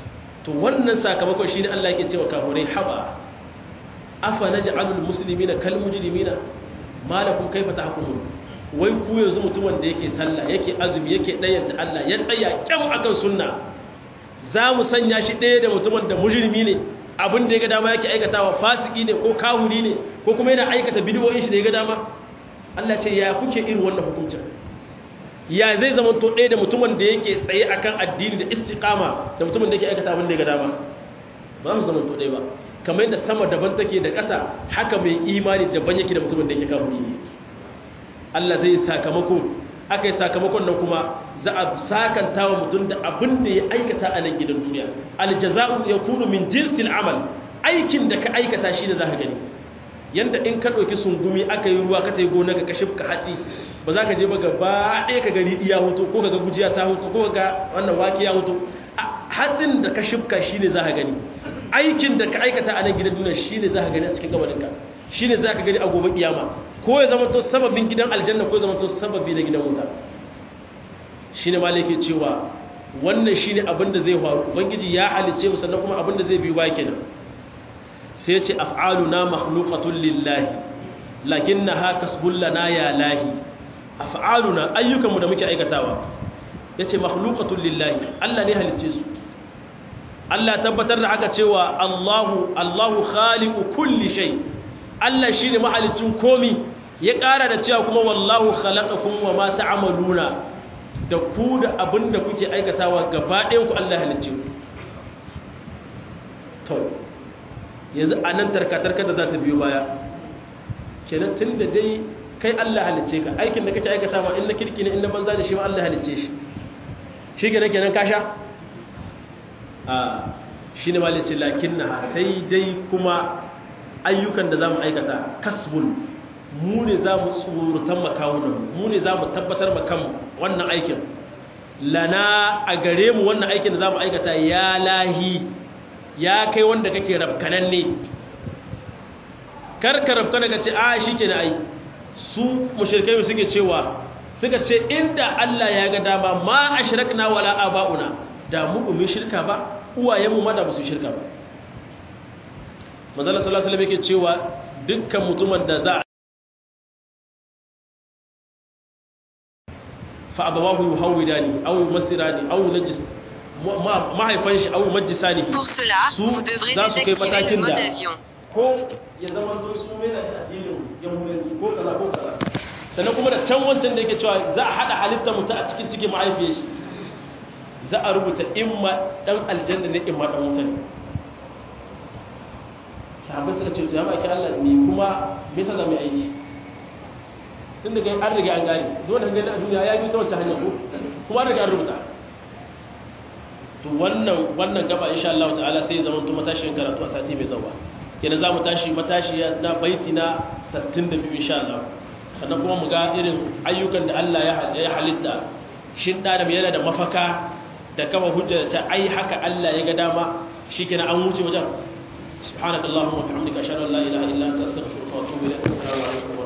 to wannan sakamakon shine Allah yake cewa kafirai haba afa naj'alul muslimina kal mujrimina malakum kaifa tahkumun wai ku yanzu mutumin da yake sallah yake azumi yake dayar da Allah ya tsaya kyau akan sunna za mu sanya shi ɗaya da mutumin da mujrimi ne abin da ya ga dama yake aikatawa fasiki ne ko kahuri ne ko kuma yana aikata bidiyoyin shi da ya ga dama Allah ce ya kuke irin wannan hukuncin ya zai zama to ɗaya da mutumin da yake tsaye akan addini da istiqama da mutumin da yake aikata abin da ya ga dama ba mu zama to ɗaya ba kamar yadda sama daban take da ƙasa haka mai imani daban yake da mutumin da yake kahuri ne Allah zai sakamako aka yi sakamakon nan kuma za a sakanta wa mutum da abin da ya aikata a nan gidan duniya aljaza'u ya kunu min jinsil amal aikin da ka aikata shi ne za ka gani yanda in ka ɗauki sungumi aka yi ruwa ka ta yi gona ka kashe ka hatsi ba za ka je ba gaba ɗaya ka gani iya hutu ko ka ga gujiya ta hutu ko ka ga wannan wake ya hutu hatsin da ka shifka shi ne za ka gani aikin da ka aikata a nan gidan duniya shi ne za ka gani a cikin gabaninka shi ne za ka gani a gobe kiyama ko ya zama to sababin gidan aljanna ko ya zama to sababi na gidan wuta shi ne malake cewa wannan shi ne abinda zai faru ubangiji ya halice mu sannan kuma abinda zai biyu ba kenan sai ce af'aluna makhluqatun lillahi lakinnaha kasbul lana ya lahi af'aluna ayyukanmu da muke aikatawa yace makhluqatun lillahi Allah ne halice su Allah tabbatar da haka cewa Allahu Allahu khaliqu kulli shay Allah shine mahalicin komi ya ƙara da cewa kuma wallahu khalaqakum wa ma ta'maluna da ku da abin da kuke aikatawa gaba ɗayan ku Allah halicce ku to yanzu a nan tarkatarkar da za ta biyo baya kenan tun da dai kai Allah halicce ka aikin da kake aikatawa in na kirki ne in na banza da shi ma Allah halicce shi shi kenan kenan ka sha a shi ne malice lakin na sai dai kuma ayyukan da za mu aikata kasbun mu ne za mu tsorutan makawunan mu ne za mu tabbatar makan wannan aikin lana a gare mu wannan aikin da za mu aikata ya lahi ya kai wanda kake rafkanan ne karka rafkana ka ce a shi ke na ai su mashirkai suke cewa suka ce inda Allah ya ga dama ma a shirakna wala aba'una da mu umin shirka ba uwayenmu ma da ba su shirka ba manzala sallallahu alaihi wasallam yake cewa dukkan mutumin da za fa abawahu yuhawidani aw yumassirani aw yunajjis mahaifan shi aw yumajjisani su za su kai matakin da ko ya zama to su mai da shi addinin yahudanci ko kaza ko kaza sannan kuma da can wancan da yake cewa za a hada halitta mutum a cikin cikin mahaifiyar shi za a rubuta imma dan aljanna ne imma dan wuta ne sahabbai suka ce to ya maki Allah ne kuma me yasa za mu yi aiki tun daga an riga an gane dole gani a duniya ya bi ta wancan hanyar ko kuma an riga an rubuta to wannan wannan gaba insha Allah ta'ala sai zama to matashin karatu a sati mai zawa kenan za mu tashi matashi na baiti na 62 insha Allah sannan kuma mu ga irin ayyukan da Allah ya halitta shin da yana da mafaka da kama hujja da ta ai haka Allah ya ga dama shikenan an wuce wajen subhanakallahumma wa bihamdika ashhadu an la ilaha illa anta astaghfiruka wa atubu ilaik assalamu alaikum